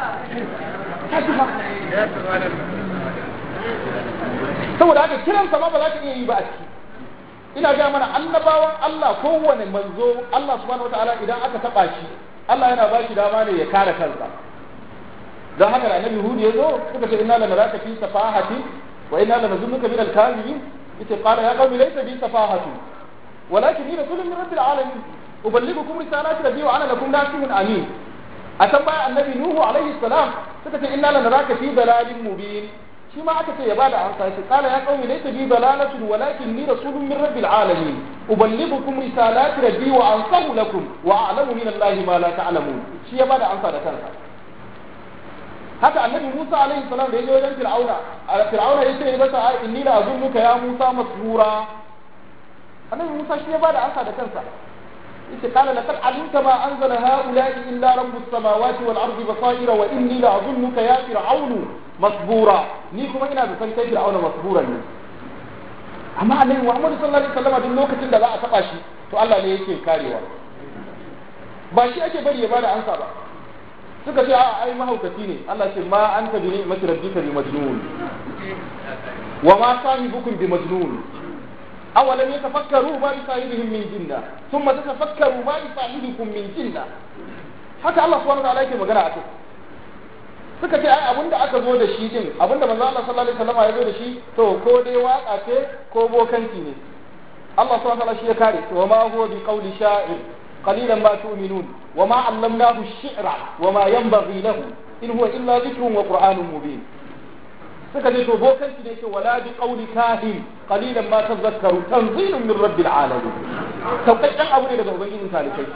saboda haka kiran sa ma ba za ka iya yi ba a ciki ina ga mana annabawan Allah kowane manzo Allah subhanahu wataala idan aka taba shi Allah yana ba shi dama ne ya kare kansa don haka annabi Hud ya zo suka ce inna lanaraka fi safahati wa inna lanazunnuka min al-kadhibin yace qala ya qawmi laysa bi safahatu walakin ni rasulun min rabbil alamin uballighukum risalati rabbi wa ana lakum nasihun amin a can baya annabi Nuhu alaihi salam suka ce inna lanaraka fi dalalin mubin shi ma aka ce ya bada amsa shi kala ya qaumi laysa bi dalalatun walakin ni rasulun min rabbil alamin uballighukum risalati rabbi wa ansahu lakum wa a'lamu min allahi ma la ta'lamun shi ya bada amsa da kansa haka annabi Musa alaihi salam da ya je wajen Fir'auna Fir'auna ya ce masa ai inni la azunnuka ya Musa masrura annabi Musa shi ya bada amsa da kansa yace qala laqad alimta ma anzala haula'i illa rabbus samawati wal ardi basaira wa inni la azunnuka ya fir'aunu masbura ni kuma ina da san kai fir'auna masbura ne amma annabi Muhammad sallallahu alaihi wasallam duk lokacin da za a taba shi to Allah ne yake karewa ba shi ake bari ya bada ansa ba suka ce a ai mahaukaci ne Allah ce ma anta bi ni'mati rabbika bi majnun wa ma sahibukum bi majnun awalam yatafakkaru ma bi sahibihim min jinna thumma tatafakkaru ma bi sahibikum min jinna haka Allah subhanahu wa ta'ala yake magana a kai suka ce ai abinda aka zo da shi din abinda manzo Allah sallallahu alaihi wasallam ya zo da shi to ko dai waka ce ko bokanci ne Allah subhanahu wa ta'ala shi ya kare to ma huwa bi qawli sha'ir qalilan ma tu'minun wa ma 'allamnahu ash-shi'ra wa ma yanbaghi lahu in huwa illa dhikrun wa qur'anun mubin suka ce to bokanci ne ce wala bi qawli kahin qalilan ma tadhakkaru tanzilun min rabbil alamin sauƙaƙƙen abu ne daga ubangijin talikai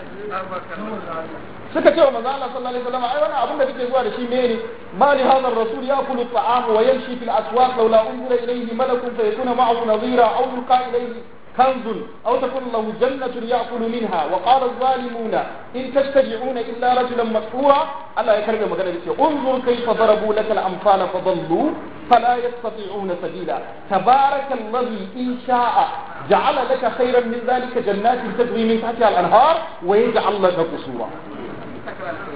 suka ce wa manzo Allah sallallahu alaihi wasallam ai wannan abin da kake zuwa da shi mene ma li hadha ar-rasul ya'kulu at-ta'am wa yamshi fil aswaq law la unzila ilayhi malakun fayakuna ma'ahu nadhira aw yulqa ilayhi كنز أو تكون له جنة يأكل منها وقال الظالمون إن تتبعون إلا رجلا مسحورا ألا يكرم مغنى انظر كيف ضربوا لك الأمثال فضلوا فلا يستطيعون سبيلا تبارك الذي إن شاء جعل لك خيرا من ذلك جنات تجري من تحتها الأنهار ويجعل لك قصورا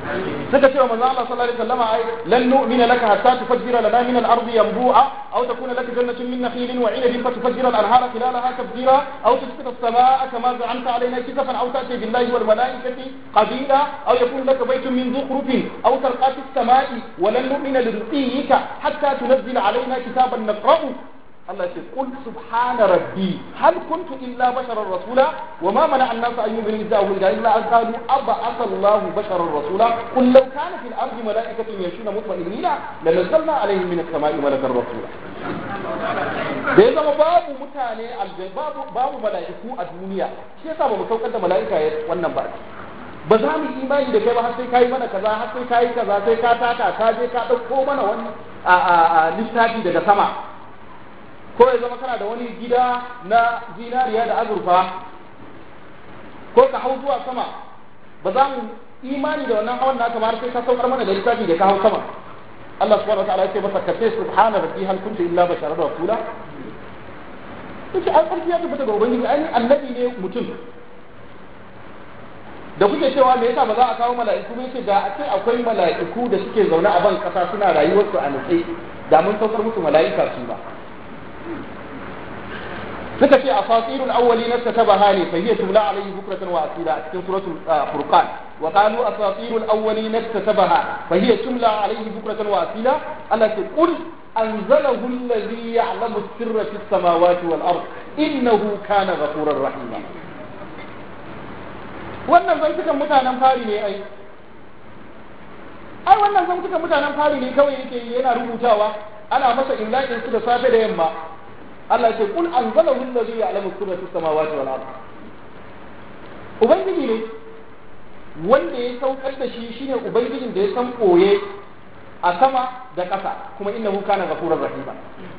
suka ce wa manzo Allah sallallahu alaihi wasallam ai lan nu'mina laka hatta tufajjira lana min al-ardi yanbu'a aw takuna laka jannatun min nakhilin wa 'inabin fatufajjira al-anhara khilalaha tafjira aw tusqita as-samaa'a kama za'amta alaina kisafan aw ta'ti billahi wal malaikati qabila aw yakun laka baytun min zukhrufin aw tarqa fi as-samaa'i wa lan nu'mina liruqiyika hatta tunzila alaina kitaban naqra'u Allah ce kul subhana rabbi hal kuntu illa basharar rasula wa ma mana an nasu ayyubi min jahu ila illa an qalu aba asallahu basharar rasula qul law kana fil ardi malaikatun yashuna mutma'innina la nazzalna alaihim min as-sama'i malakan rasula da ya zama babu mutane aljan babu babu mala'iku a duniya shi yasa ba mu saukar da mala'ika wannan ba ba za mu imani da kai ba har sai kai mana kaza har sai kai kaza sai ka taka ka je ka dauko mana wani a littafi daga sama ko ya zama kana da wani gida na zinariya da azurfa ko ka hau zuwa sama ba za mu imani da wannan hawan naka ba sai ka saukar mana da littafi da ka hau sama Allah subhanahu wa ta'ala ya ce masa kace subhana rabbi hal kuntu illa basharan rasula yace an karfi ya tabbata ga ubangiji ai annabi ne mutum da kuke cewa me yasa ba za a kawo mala'iku ne ce da a ce akwai mala'iku da suke zaune a ban kasa suna rayuwarsu a nutse da mun saukar musu mala'ika su ba suka ce asatirul awwalin katabaha ne fa hiya tumla alayhi bukratan wa asila a cikin suratul furqan wa qalu asatirul awwalin katabaha fa hiya tumla alayhi bukratan wa asila Allah ce qul anzalahu alladhi ya'lamu sirra fis samawati wal ard innahu kana ghafurar rahima wannan zantukan mutanen fari ne ai ai wannan zantukan mutanen fari ne kawai yake yana rubutawa ana masa imla'in su da safe da yamma Allah ce kul anzalahu allazi ya'lamu sirra fis samawati wal ard ubangiji ne wanda ya saukar da shi shine ubangijin da ya san koye a sama da ƙasa kuma innahu kana ghafurur rahima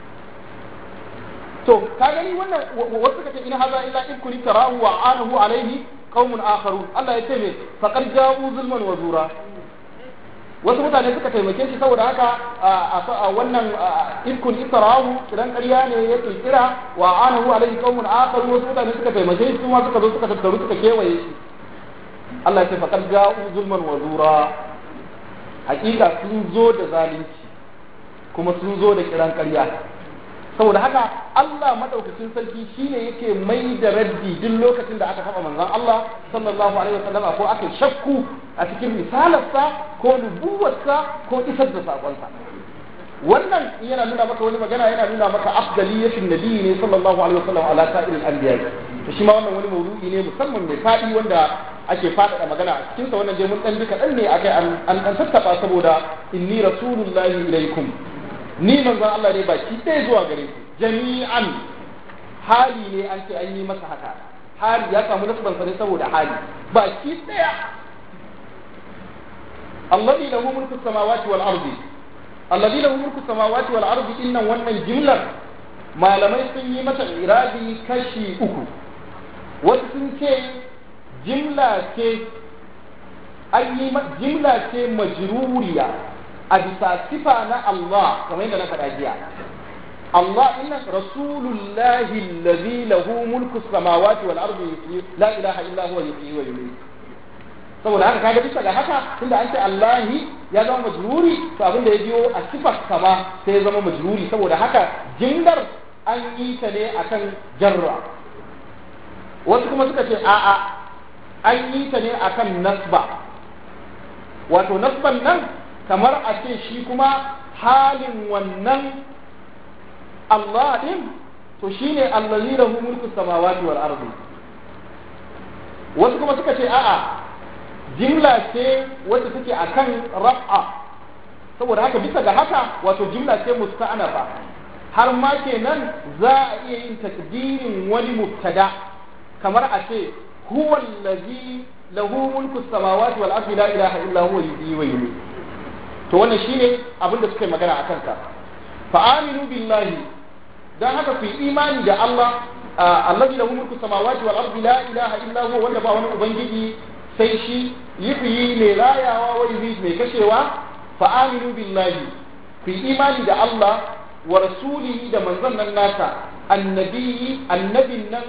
to ka gani wannan wasu kace in haza illa in kuni tarahu wa anahu alaihi qaumun akharun Allah ya ce me faqad ja'u zulman wa zura wasu mutane suka taimake shi saboda haka a wannan irkun isra'u kiran ƙarya ne ya kirkira wa anahu alaihi qaumun akharu wasu mutane suka taimake shi kuma suka zo suka tattaru suka kewaye shi Allah ya ce faqad ja'u zulman wa zura hakika sun zo da zalunci kuma sun zo da kiran ƙarya saboda haka Allah madaukakin sarki shine yake mai da raddi duk lokacin da aka taba manzon Allah sallallahu alaihi wasallam ko aka shakku a cikin misalarsa ko nubuwarsa ko isar da sakonsa wannan yana nuna maka wani magana yana nuna maka afdaliyatin nabi ne sallallahu alaihi wasallam ala sa'iril anbiya to shi ma wannan wani maudu'i ne musamman mai fadi wanda ake faɗaɗa magana a cikin sa wannan je mun dan duka dan ne akai an an tattaba saboda inni rasulullahi ilaikum ni manzon Allah ne baki ɗaya zuwa gare ku jami'an hali ne an ce an yi masa haka hali ya samu nasban sa ne saboda hali baki ɗaya alladhi lahu mulku samawati wal ardi alladhi lahu mulku samawati wal ardi innan wannan jimlar malamai sun yi mata irabi kashi uku wasu sun ce jimla ce an yi jimla ce majruriya a bisa sifa na Allah kamar yadda na faɗa jiya Allah inna rasulullahi allazi lahu mulku samawati wal ardi la ilaha illa huwa yuhyi wa yumiit saboda haka kaga bisa ga haka tunda an ce Allahi ya zama majruri to abin da ya biyo a sifar kama sai ya zama majruri saboda haka jimlar an yi ta ne akan jarra wasu kuma suka ce a'a an yi ta ne akan nasba wato nasban nan kamar a ce shi kuma halin wannan Allah din to shine allazi lahu mulku samawati wal ardi wasu kuma suka ce a'a jimla ce wacce take akan raf'a saboda haka bisa ga haka wato jimla ce musta'anafa har ma kenan za a iya yin takdirin wani mubtada kamar a ce huwa allazi lahu mulku samawati wal ardi la ilaha illa huwa yuhyi wa yumiit to wannan shine abin da suka yi magana a kansa fa aminu billahi dan haka ku yi imani da Allah allazi lahu mulku samawati wal ardi la ilaha illa huwa wanda ba wani ubangiji sai shi yuhyi mai rayawa wa yumiit mai kashewa fa aminu billahi ku yi imani da Allah wa rasulihi da manzon nan nasa annabi annabin nan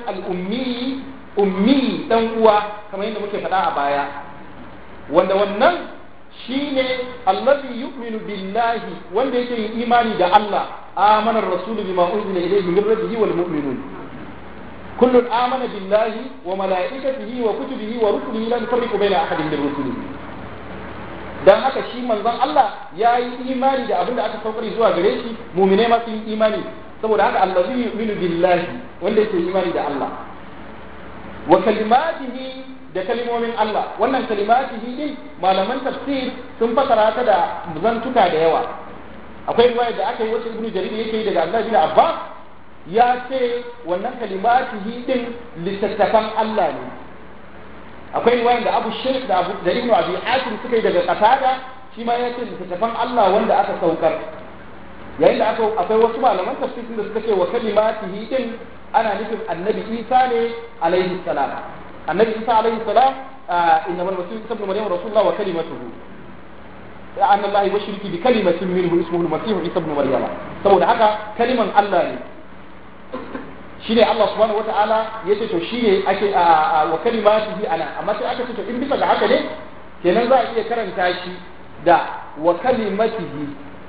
al-ummi ummi dan uwa kamar yadda muke faɗa a baya wanda wannan shine allazi yu'minu billahi wanda yake yin imani da Allah amana ar-rasulu bima unzila ilayhi min rabbihi wal mu'minun kullun amana billahi wa malaikatihi wa kutubihi wa rusulihi la nufarriqu baina ahadin min rusulihi dan haka shi manzon Allah ya yi imani da abin da aka saukar zuwa gare shi mu'mine ma sun yi imani saboda haka allazi yu'minu billahi wanda yake imani da Allah wa kalimatihi da kalimomin Allah wannan kalimatihi din malaman tafsir sun fasara ta da zantuka da yawa akwai riwaya da aka yi wacce ibnu jarir yake yi daga Allah bin Abbas ya ce wannan kalimatihi din littattafan Allah ne akwai riwaya da Abu Shaykh da Abu da Ibn Abi Hatim suka yi daga Qatada shi ma ya ce littattafan Allah wanda aka saukar yayin da aka akwai wasu malaman tafsir da suka ce wa kalimatihi din ana nufin annabi Isa ne alaihi salam annabi Isa alaihi salam innamal masih ibn maryam rasulullah wa kalimatuhu أن الله يبشرك بكلمة منه اسمه المسيح عيسى ابن مريم saboda haka kaliman Allah ne shine Allah subhanahu wataala yace to shine ake wa kalimatihi ana amma sai aka ce to in bisa ga haka ne kenan za a iya karanta shi da wa kalimatihi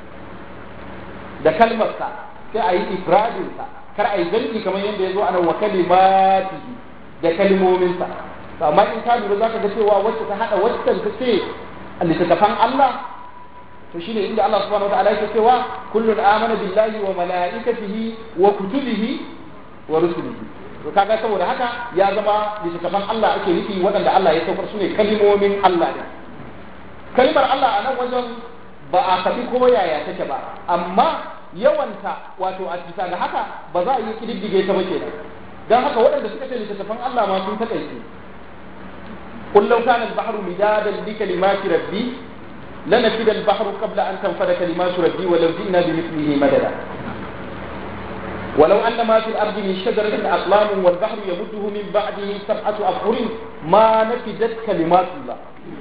da kalmarsa sai a yi ifradinsa kar a yi zanki kamar yadda ya zo ana wa kalimatihi da kalmominsa amma in ka lura zaka ga cewa wacce ta hada waccan ta ce littattafan Allah to shine inda Allah subhanahu wa ta'ala yake cewa kullun amana billahi wa malaikatihi wa kutubihi wa rusulihi to kaga saboda haka ya zama littattafan Allah ake nufi waɗanda Allah ya saukar su ne kalmomin Allah ne kalmar Allah a nan wajen ba a kafi ko yaya take ba amma yawanta wato a bisa ga haka ba za a yi kididdige ta ba kenan dan haka waɗanda suka ce littattafan Allah ma sun takaice قل لو كان البحر مدادا لكلمات ربي لنفد البحر قبل أن تنفد كلمات ربي ولو جئنا بمثله مددا ولو أن ما في الأرض من شجرة أقلام والبحر يمده من بعده سبعة أبحر ما نفدت كلمات الله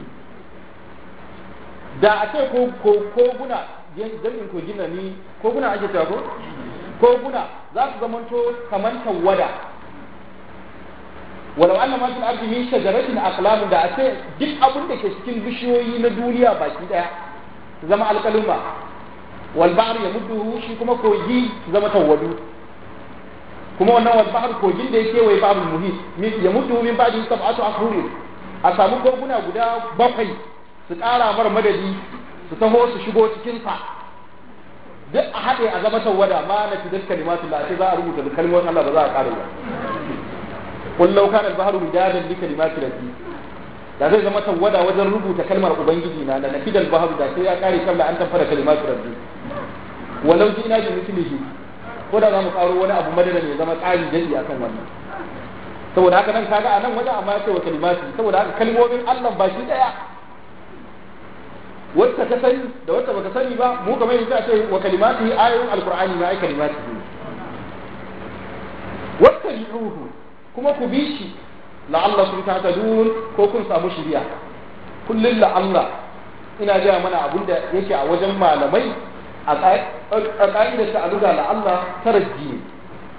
da a ce koguna jami'in kogina ni koguna ake cewa ko koguna za su zamanto kamar tawada walau anna ma fil ardi min shajaratin aqlam da a ce duk abin da ke cikin bishiyoyi na duniya baki daya su zama alkaluma wal bahr yamudduhu shi kuma kogi su zama tawadu kuma wannan wal bahr kogin da yake wai babu muhit yamudduhu min ba'di sab'atu ashhurin a samu koguna guda bakwai su ƙara mar madadi su taho su shigo cikin sa duk a haɗe a zama tawada ma na fi dukkan kalimatullah sai za a rubuta da kalmomin Allah ba za a ƙara ba قل لو كان البحر مدادا لكلمات ربي da zai zama tawada wajen rubuta kalmar ubangiji na da nafidal bahru da sai ya kare kabla an tafara kalimatu rabbi walau ji ina ji mislihi ko da za mu karo wani abu madada ne zama tsari jadi akan wannan saboda haka nan kaga a nan wajen amma ya ce wa kalimatu saboda haka kalmomin Allah ba shi daya wacce ka sani da wacce baka sani ba mu kamar yanzu a ce wa kalimatu ayoyin alqur'ani ma ai kalimatu wattabi'uhu kuma ku bi shi la'allakum tahtadun ko kun samu shiriya kullun la'alla ina ga mana abin da yake a wajen malamai a ƙa'idar ta aluga la'alla tarajji ne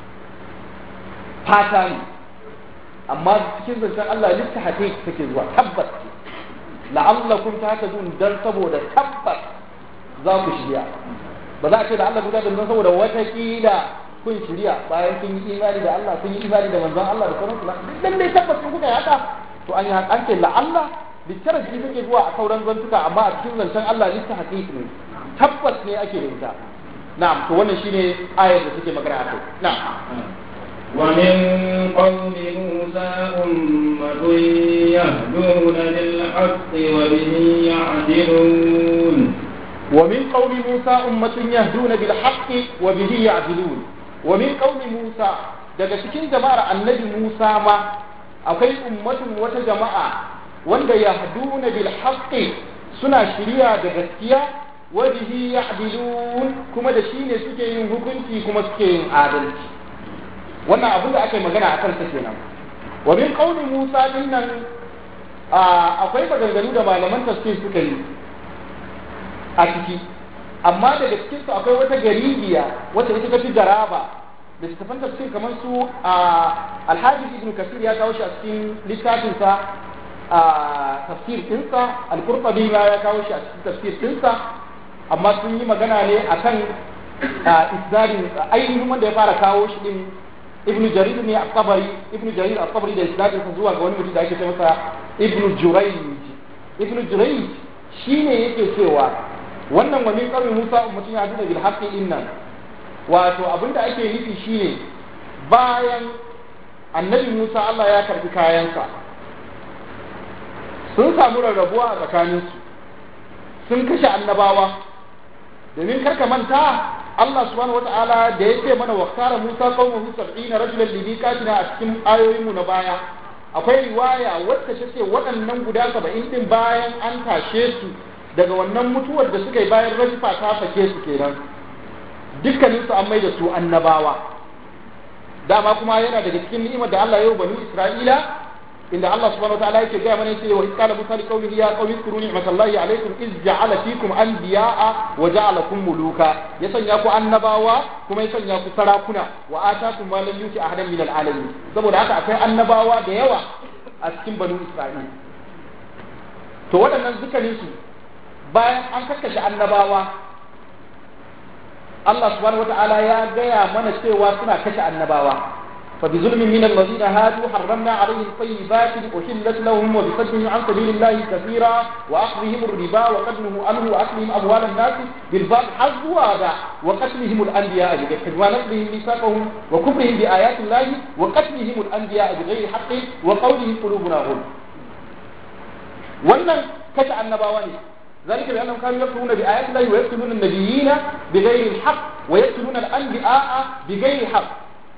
fata ne amma cikin zancen Allah lissa hake take zuwa tabbas la'allakum tahtadun dan saboda tabbas za ku shiriya ba za a ce da Allah guda dan saboda wata kila kun shirya bayan kun yi imani da Allah kun yi imani da manzon Allah da sauransu dan dai tabbas kun kuka yi haka to an yi haka an ce la Allah bittara shi take zuwa a sauran zantuka amma a cikin zancen Allah lissa haqiqi ne tabbas ne ake da ita na'am to wannan shine ayar da take magana akai na'am ومن قوم موسى أمة يهدون بالحق وبه يعدلون ومن قوم موسى أمة يهدون بالحق وبه يعدلون ومن قوم موسى daga cikin jama'ar annabi Musa ma akwai ummatun wata jama'a wanda yahduna bil haqqi suna shiriya da gaskiya wa bihi ya'dilun kuma da shine suke yin hukunci kuma suke yin adalci wannan abin da aka yi magana a kansa kenan wa min qauli Musa dinnan akwai maganganu da malaman tafsir suka yi a ciki amma daga cikin su akwai wata garibiya wacce ita tafi garaba da littafan tafsir kamar su a alhaji ibn kasir ya kawo shi a cikin littafin sa a tafsir ɗinsa al-qurtubi ma ya kawo shi a cikin tafsir ɗinsa amma sun yi magana ne akan isnadin ainihin wanda ya fara kawo shi din ibnu jarir ne at-tabari ibnu jarir at-tabari da isnadin sa zuwa ga wani mutum da ake ce masa ibnu jurayj ibnu jurayj shine yake cewa wannan wa min qawmi musa ummatun yahduna bil haqqi innan wato abinda ake nufi shine bayan annabi musa Allah ya karbi kayansa sun samu rarrabuwa a tsakaninsu sun kashe annabawa domin karka manta Allah subhanahu wata'ala da ya ce mana waktara Musa qaumahu 70 rajulan li miqatina a cikin ayoyin mu na baya akwai riwaya wacce ta ce waɗannan guda 70 din bayan an tashe su daga wannan mutuwar da suka yi bayan rajifa ta fake su kenan dukkanin su an mai da su annabawa dama kuma yana daga cikin ni'imar da Allah ya yi bani Isra'ila inda Allah subhanahu wa ta'ala yake gaya mana yace wa qala musa li qaumihi ya qaumi zkuru ni'matallahi alaykum iz ja'ala fikum anbiya'a wa ja'alakum muluka ya sanya ku annabawa kuma ya sanya ku sarakuna wa atakum ma lam yuti ahadan min al'alamin saboda haka akwai annabawa da yawa a cikin banu Isra'il to waɗannan dukkanin su bayan an kakkashe annabawa Allah subhanahu wa ta'ala ya gaya mana cewa suna kashe annabawa فبظلم من الذين هادوا حرمنا عليهم طيبات أحلت لهم وبصدهم عن سبيل الله كثيرا وأخذهم الربا وقدمه عنه وأكلهم أموال الناس بالباطل حظوا هذا وقتلهم الأنبياء بغير حق ونقضهم ميثاقهم وكفرهم بآيات الله وقتلهم الأنبياء بغير حق وقولهم قلوبنا غل wannan kashe annabawa ne ذلك بأنهم كانوا يكفرون بآيات الله ويقتلون النبيين بغير الحق ويقتلون الأنبياء بغير حق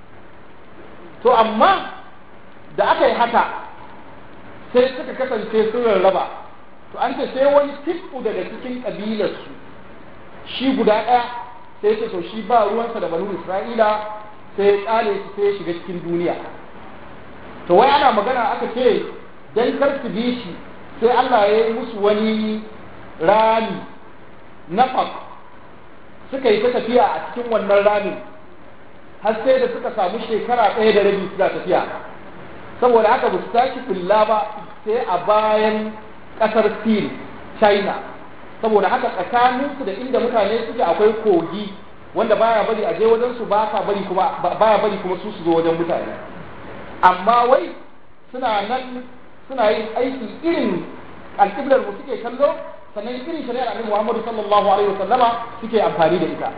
to amma da aka yi haka sai suka kasance sun rarraba to an ce sai wani tifu daga cikin ƙabilarsu shi guda ɗaya sai ce to shi ba ruwansa da banu isra'ila sai ya ƙale su sai ya shiga cikin duniya to wai ana magana aka ce dan kar su bi shi sai Allah ya yi musu wani rami nafak suka yi ta tafiya a cikin wannan ramin har sai da suka samu shekara ɗaya da rabi suna tafiya saboda haka ba su tashi kulla ba sai a bayan ƙasar sin china saboda haka tsakaninsu da inda mutane suke akwai kogi wanda baya bari a je wajen su ba bari kuma baya bari kuma su su zo wajen mutane amma wai suna nan suna yin aiki irin alƙiblar mu suke kallo sannan irin shari'ar annabi Muhammadu sallallahu alaihi wasallama suke amfani da ita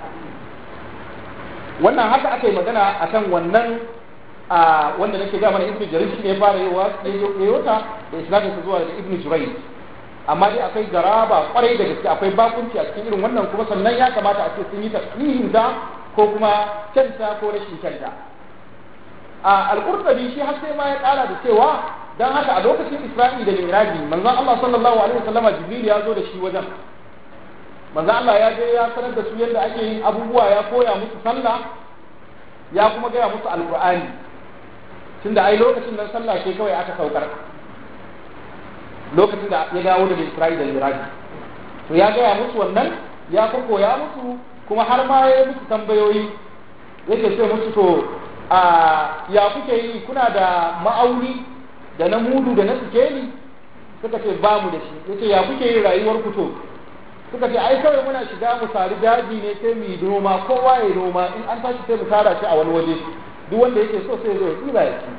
wannan haka aka yi magana akan wannan a wanda nake ga mana ibnu jarir shi ne fara yawa yota da isnadin sa zuwa da ibnu jurayj amma dai akwai garaba kwarai da gaske akwai bakunci a cikin irin wannan kuma sannan ya kamata a ce sun yi tafsirin da ko kuma kyanta ko rashin kyanta a al-qurtubi shi har sai ma ya kara da cewa dan haka a lokacin isra'i da mi'raji manzon Allah sallallahu alaihi wasallama jibril ya zo da shi wajen manzo Allah ya je ya sanar da su yadda ake yin abubuwa ya koya musu sallah ya kuma gaya musu alqur'ani tunda ai lokacin nan sallah ce kawai aka saukar lokacin da ya dawo da Isra'ila da Iraq to ya gaya musu wannan ya koya musu kuma har ma ya musu tambayoyi yake ce musu to a ya kuke yi kuna da ma'auni da na mudu da na sikeli suka ce ba mu da shi yace ya kuke yi rayuwar ku to suka ce ai kawai muna shiga mu sari daji ne sai mu yi noma kowa ya noma in an tashi sai mu tara shi a wani waje duk wanda yake so sai zo ya tsira ya ci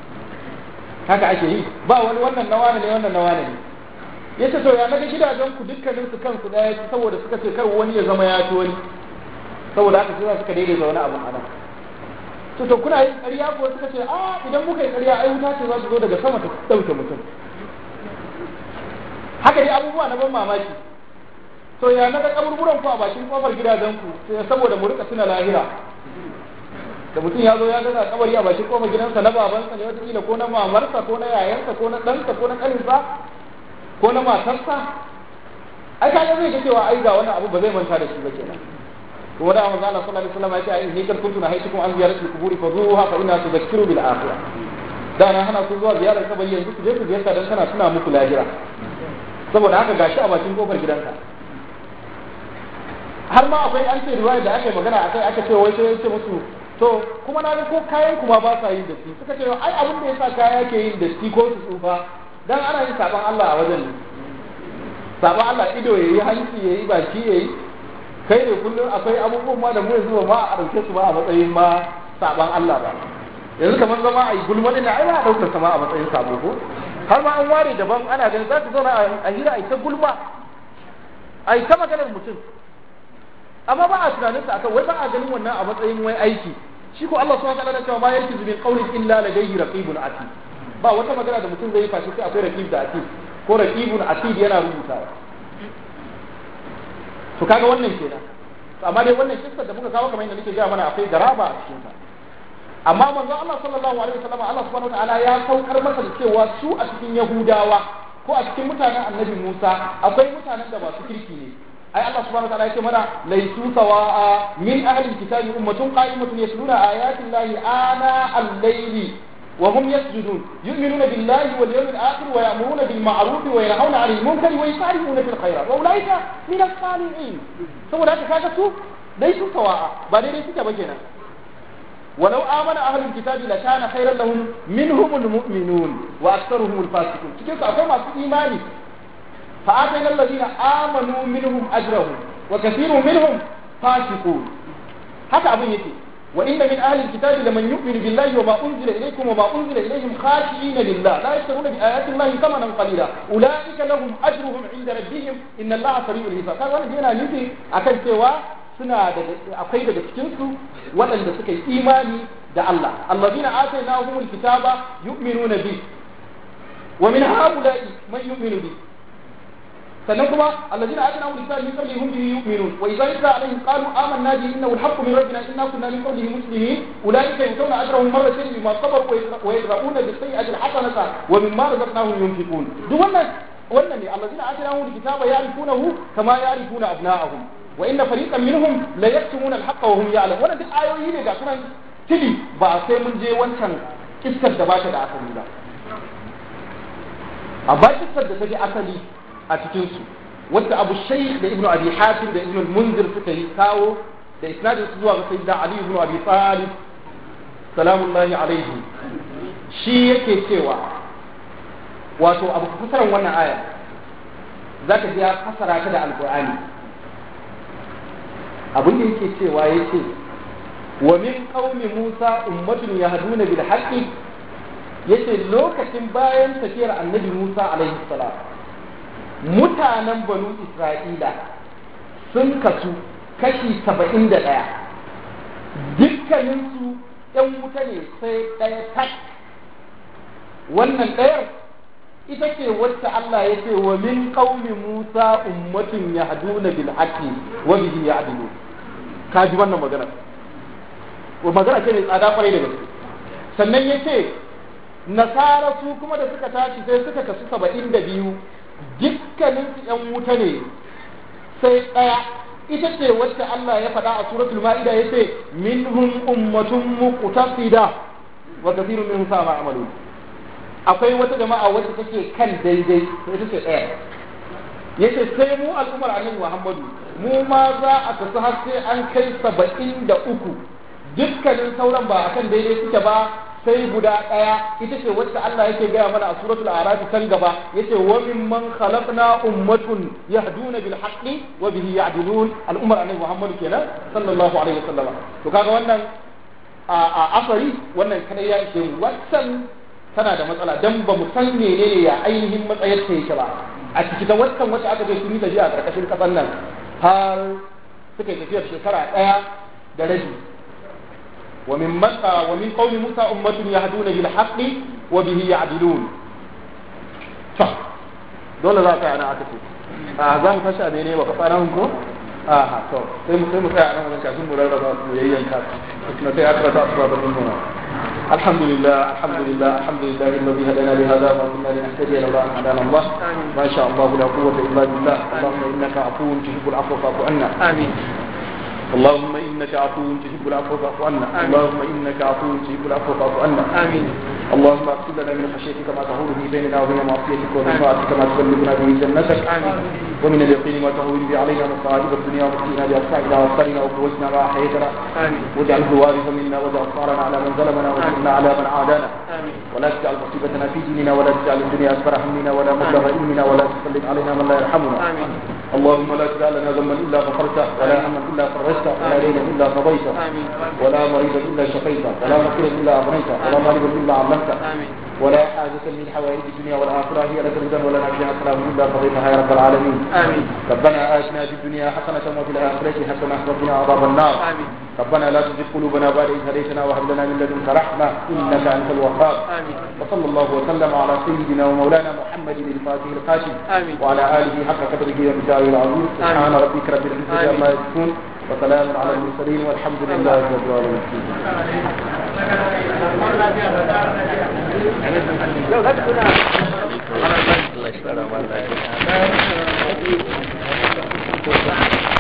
haka ake yi ba wani wannan na wane ne wannan na wane ne yace to ya naga gidajen ku dukkanin su kansu daya ci saboda suka ce kar wani ya zama ya ci wani saboda haka sai suka daidaita wani abu anan to to kuna yin ƙarya ko suka ce a idan muka yi ƙarya ai wuta ce za su zo daga sama ta dauke mutum haka dai abubuwa na ban mamaki to ya naga kaburburan ku a bakin kofar gidajen ku sai saboda mu rika tuna lahira da mutum ya zo ya ga kabari a bakin kofar gidansa na babansa ne wataƙila ko na mamarsa ko na yayansa ko na ɗansa ko na ƙaninsa ko na matarsa ai ka ga zai ga cewa ai ga wannan abu ba zai manta da shi ba kenan kuma da manzo Allah sallallahu alaihi wasallam ya ce ai ni kar kuntu na haitukum an ziyaratul quburi fa zuha fa inna tudhakkiru bil akhirah da na hana ku zuwa ziyarar kabari yanzu ku je ku ziyarta dan kana tuna muku lahira saboda haka gashi a bakin kofar gidanka har ma akwai an ce riwaya da aka yi magana akai aka ce wai sai ya ce musu to kuma na ga ko kayan kuma ba sa yin datti suka ce ai abin da yasa kaya ke yin datti ko su tsufa dan ana yin saban Allah a wajen saban Allah ido yayi hanci yayi baki yayi kai ne kullum akwai abubuwan ma da mu yanzu ba a dauke su ba a matsayin ma saban Allah ba yanzu kamar zama a yi gulma ɗin ai ba a ɗaukar sama a matsayin sabo ko har ma an ware daban ana ganin za ta zauna a hira a yi ta gulma a yi ta maganar mutum amma ba a tunaninsa akan wai ba a ganin wannan a matsayin wai aiki shi ko Allah subhanahu wa ta'ala cewa ma yake zubin qawlin illa ladayhi raqibun atid ba wata magana da mutum zai yi fashi sai akwai raqib da atid ko raqibun atid yana rubutawa to kaga wannan kenan amma dai wannan kissa da muka kawo kamar yadda nake gaya mana akwai garaba a cikin ta amma manzon Allah sallallahu alaihi wasallam Allah subhanahu wataala ya saukar masa da cewa su a cikin Yahudawa ko a cikin mutanen Annabi Musa akwai mutanen da ba su kirki ne ai Allah subhanahu wataala yake mana laysu sawa'a min ahli alkitabi ummatun qa'imatun yasluna ayati llahi ana al-layli وهم يسجدون يؤمنون بالله واليوم الآخر ويأمرون بالمعروف وينهون عن المنكر ويسارعون في الخيرات وأولئك من الصالحين سوى ذلك كذا ليسوا سواء بعدين ليسوا كبجنا ولو آمن أهل الكتاب لكان خيرا لهم منهم المؤمنون وأكثرهم الفاسقون cikin su akwai masu imani فآتينا الذين آمنوا منهم أجرهم وكثير منهم فاسقون haka abin yake وإن من أهل الكتاب لمن يؤمن بالله وما أنزل إليكم وما أنزل إليهم خاشعين لله لا يشترون بآيات الله ثمنا قليلا أولئك لهم أجرهم عند ربهم إن الله سريع الحساب كان wannan yana nufi akan cewa suna da akwai daga cikin su waɗanda suka yi imani da Allah allazina atainahumul kitaba yu'minuna bi wa min haula'i man yu'minu bi sannan kuma allazina atina hum lisan min qablihim bihi yu'minun wa idza yutla alaihim qalu amanna bi innahu al-haqqu min rabbina inna kunna min qablihi muslimin ulaika yutawna ajrahum marratayn bima sabaru wa yadra'una bis sayyi'ati al-hasanata wa mimma razaqnahum yunfiqun duk wannan wannan ne allazina atina hum al-kitaba ya'rifunahu kama ya'rifuna abna'ahum wa inna fariqan minhum la yaktumuna al-haqqa wa hum ya'lamun wannan duk ayoyi ne ga sunan tili ba sai mun je wancan kiskar da ba ta da asali ba a ba kiskar da ta ji asali a cikinsu wadda abu shai da ibnu abi hatim da ibnu munzir suka yi kawo da isnadin su zuwa ga sayyidina ali ibnu abi talib salamullahi alaihi shi yake cewa wato abu fasaran wannan aya zaka ji ya fasara ta da alqur'ani abin da yake cewa yace wa min qaumi musa ummatun yahduna bil haqqi yace lokacin bayan tafiyar annabi musa alaihi salam mutanen banu isra'ila sun kasu kashi saba'in da ɗaya dukkaninsu ‘yan wuta ne sai ɗaya tak wannan ɗayar ita ce wacce Allah ya ce wa min qaumi Musa ummatun yahduna bil haqqi wa bihi ya'dilu ka ji wannan magana wa magana ce mai tsada kwarai da gaske sannan ya ce nasara su kuma da suka tashi sai suka kasu saba'in da biyu dukkanin su ‘yan wuta ne sai ɗaya ita ce wacce Allah ya faɗa a suratul ma'ida ya ce minhum ummatun muqtasida wa kathirun minhum sa'a ma'amalu akwai wata jama'a wacce take kan daidai ita ce ɗaya yace sai mu al'ummar annabi Muhammadu mu ma za a kasu har sai an kai saba'in da uku dukkanin sauran ba akan daidai suke ba sai guda ɗaya ita ce wacce Allah yake gaya mana a suratul araf can gaba yace wa mimman khalaqna ummatun yahduna bil haqqi wa bihi ya'dilun al'ummar annabi Muhammad kenan sallallahu alaihi wasallam to kaga wannan a asari wannan kada ya ishe mu wannan tana da matsala dan ba mu san menene ya ainihin matsayar ta yake ba a ciki ta wannan wacce aka je sun yi tafiya a karkashin kasan nan har suka yi tafiyar shekara ɗaya da rabi ومن مكة ومن قوم موسى أمة يهدون بالحق وبه يعدلون صح دولة ذاك أنا أعتقد آه زام فشا بيني وكفانا هنكو آه تو سيم سيم سيم أنا من كاسم مرة يين كاس إحنا في أكرة أسباب من هنا الحمد لله الحمد لله الحمد لله الذي هدانا لهذا وما كنا لنهتدي لولا أن هدانا الله ما شاء الله لا قوة إلا بالله اللهم إنك عفو تحب العفو فاعف عنا آمين اللهم انك عفو تحب العفو فاعف عنا اللهم انك عفو تحب العفو فاعف عنا آمين اللهم اغفر لنا من خشيتك ما تهون به بيننا وبين معصيتك ومن طاعتك ما تبلغنا به جنتك آمين ومن اليقين ما تهون به علينا مصائب الدنيا ومسكينا بأسمائنا وأبصارنا وقوتنا ما أحييتنا آمين واجعله الوارث منا واجعل ثارنا على من ظلمنا وانصرنا على من عادانا آمين ولا تجعل مصيبتنا في ديننا ولا تجعل الدنيا أكبر همنا ولا مبلغ علمنا ولا تسلط علينا من لا يرحمنا اللهم لا تدع لنا ذنبا إلا غفرته ولا هما إلا فرجته ولا دينا إلا قضيته ولا مريضا إلا شفيته ولا فقيرا إلا أغنيته ولا مريضا إلا علمته ولا حاجة من حوائج الدنيا والآخرة هي لك رضا ولا نفسها سلام إلا قضيتها يا رب العالمين آمين ربنا آتنا في الدنيا حسنة وفي الآخرة حسنة وقنا عذاب النار آمين ربنا لا تزغ قلوبنا بعد إذ هديتنا وهب لنا من لدنك رحمة إنك أنت الوهاب آمين وصلى الله وسلم على سيدنا ومولانا محمد الفاتح الخاتم آمين وعلى آله حق قدره ومقداره العظيم سبحان ربك رب العزة آمين. عما يصفون وسلام على المرسلين والحمد لله رب العالمين Allah ya tsara mana lafiya.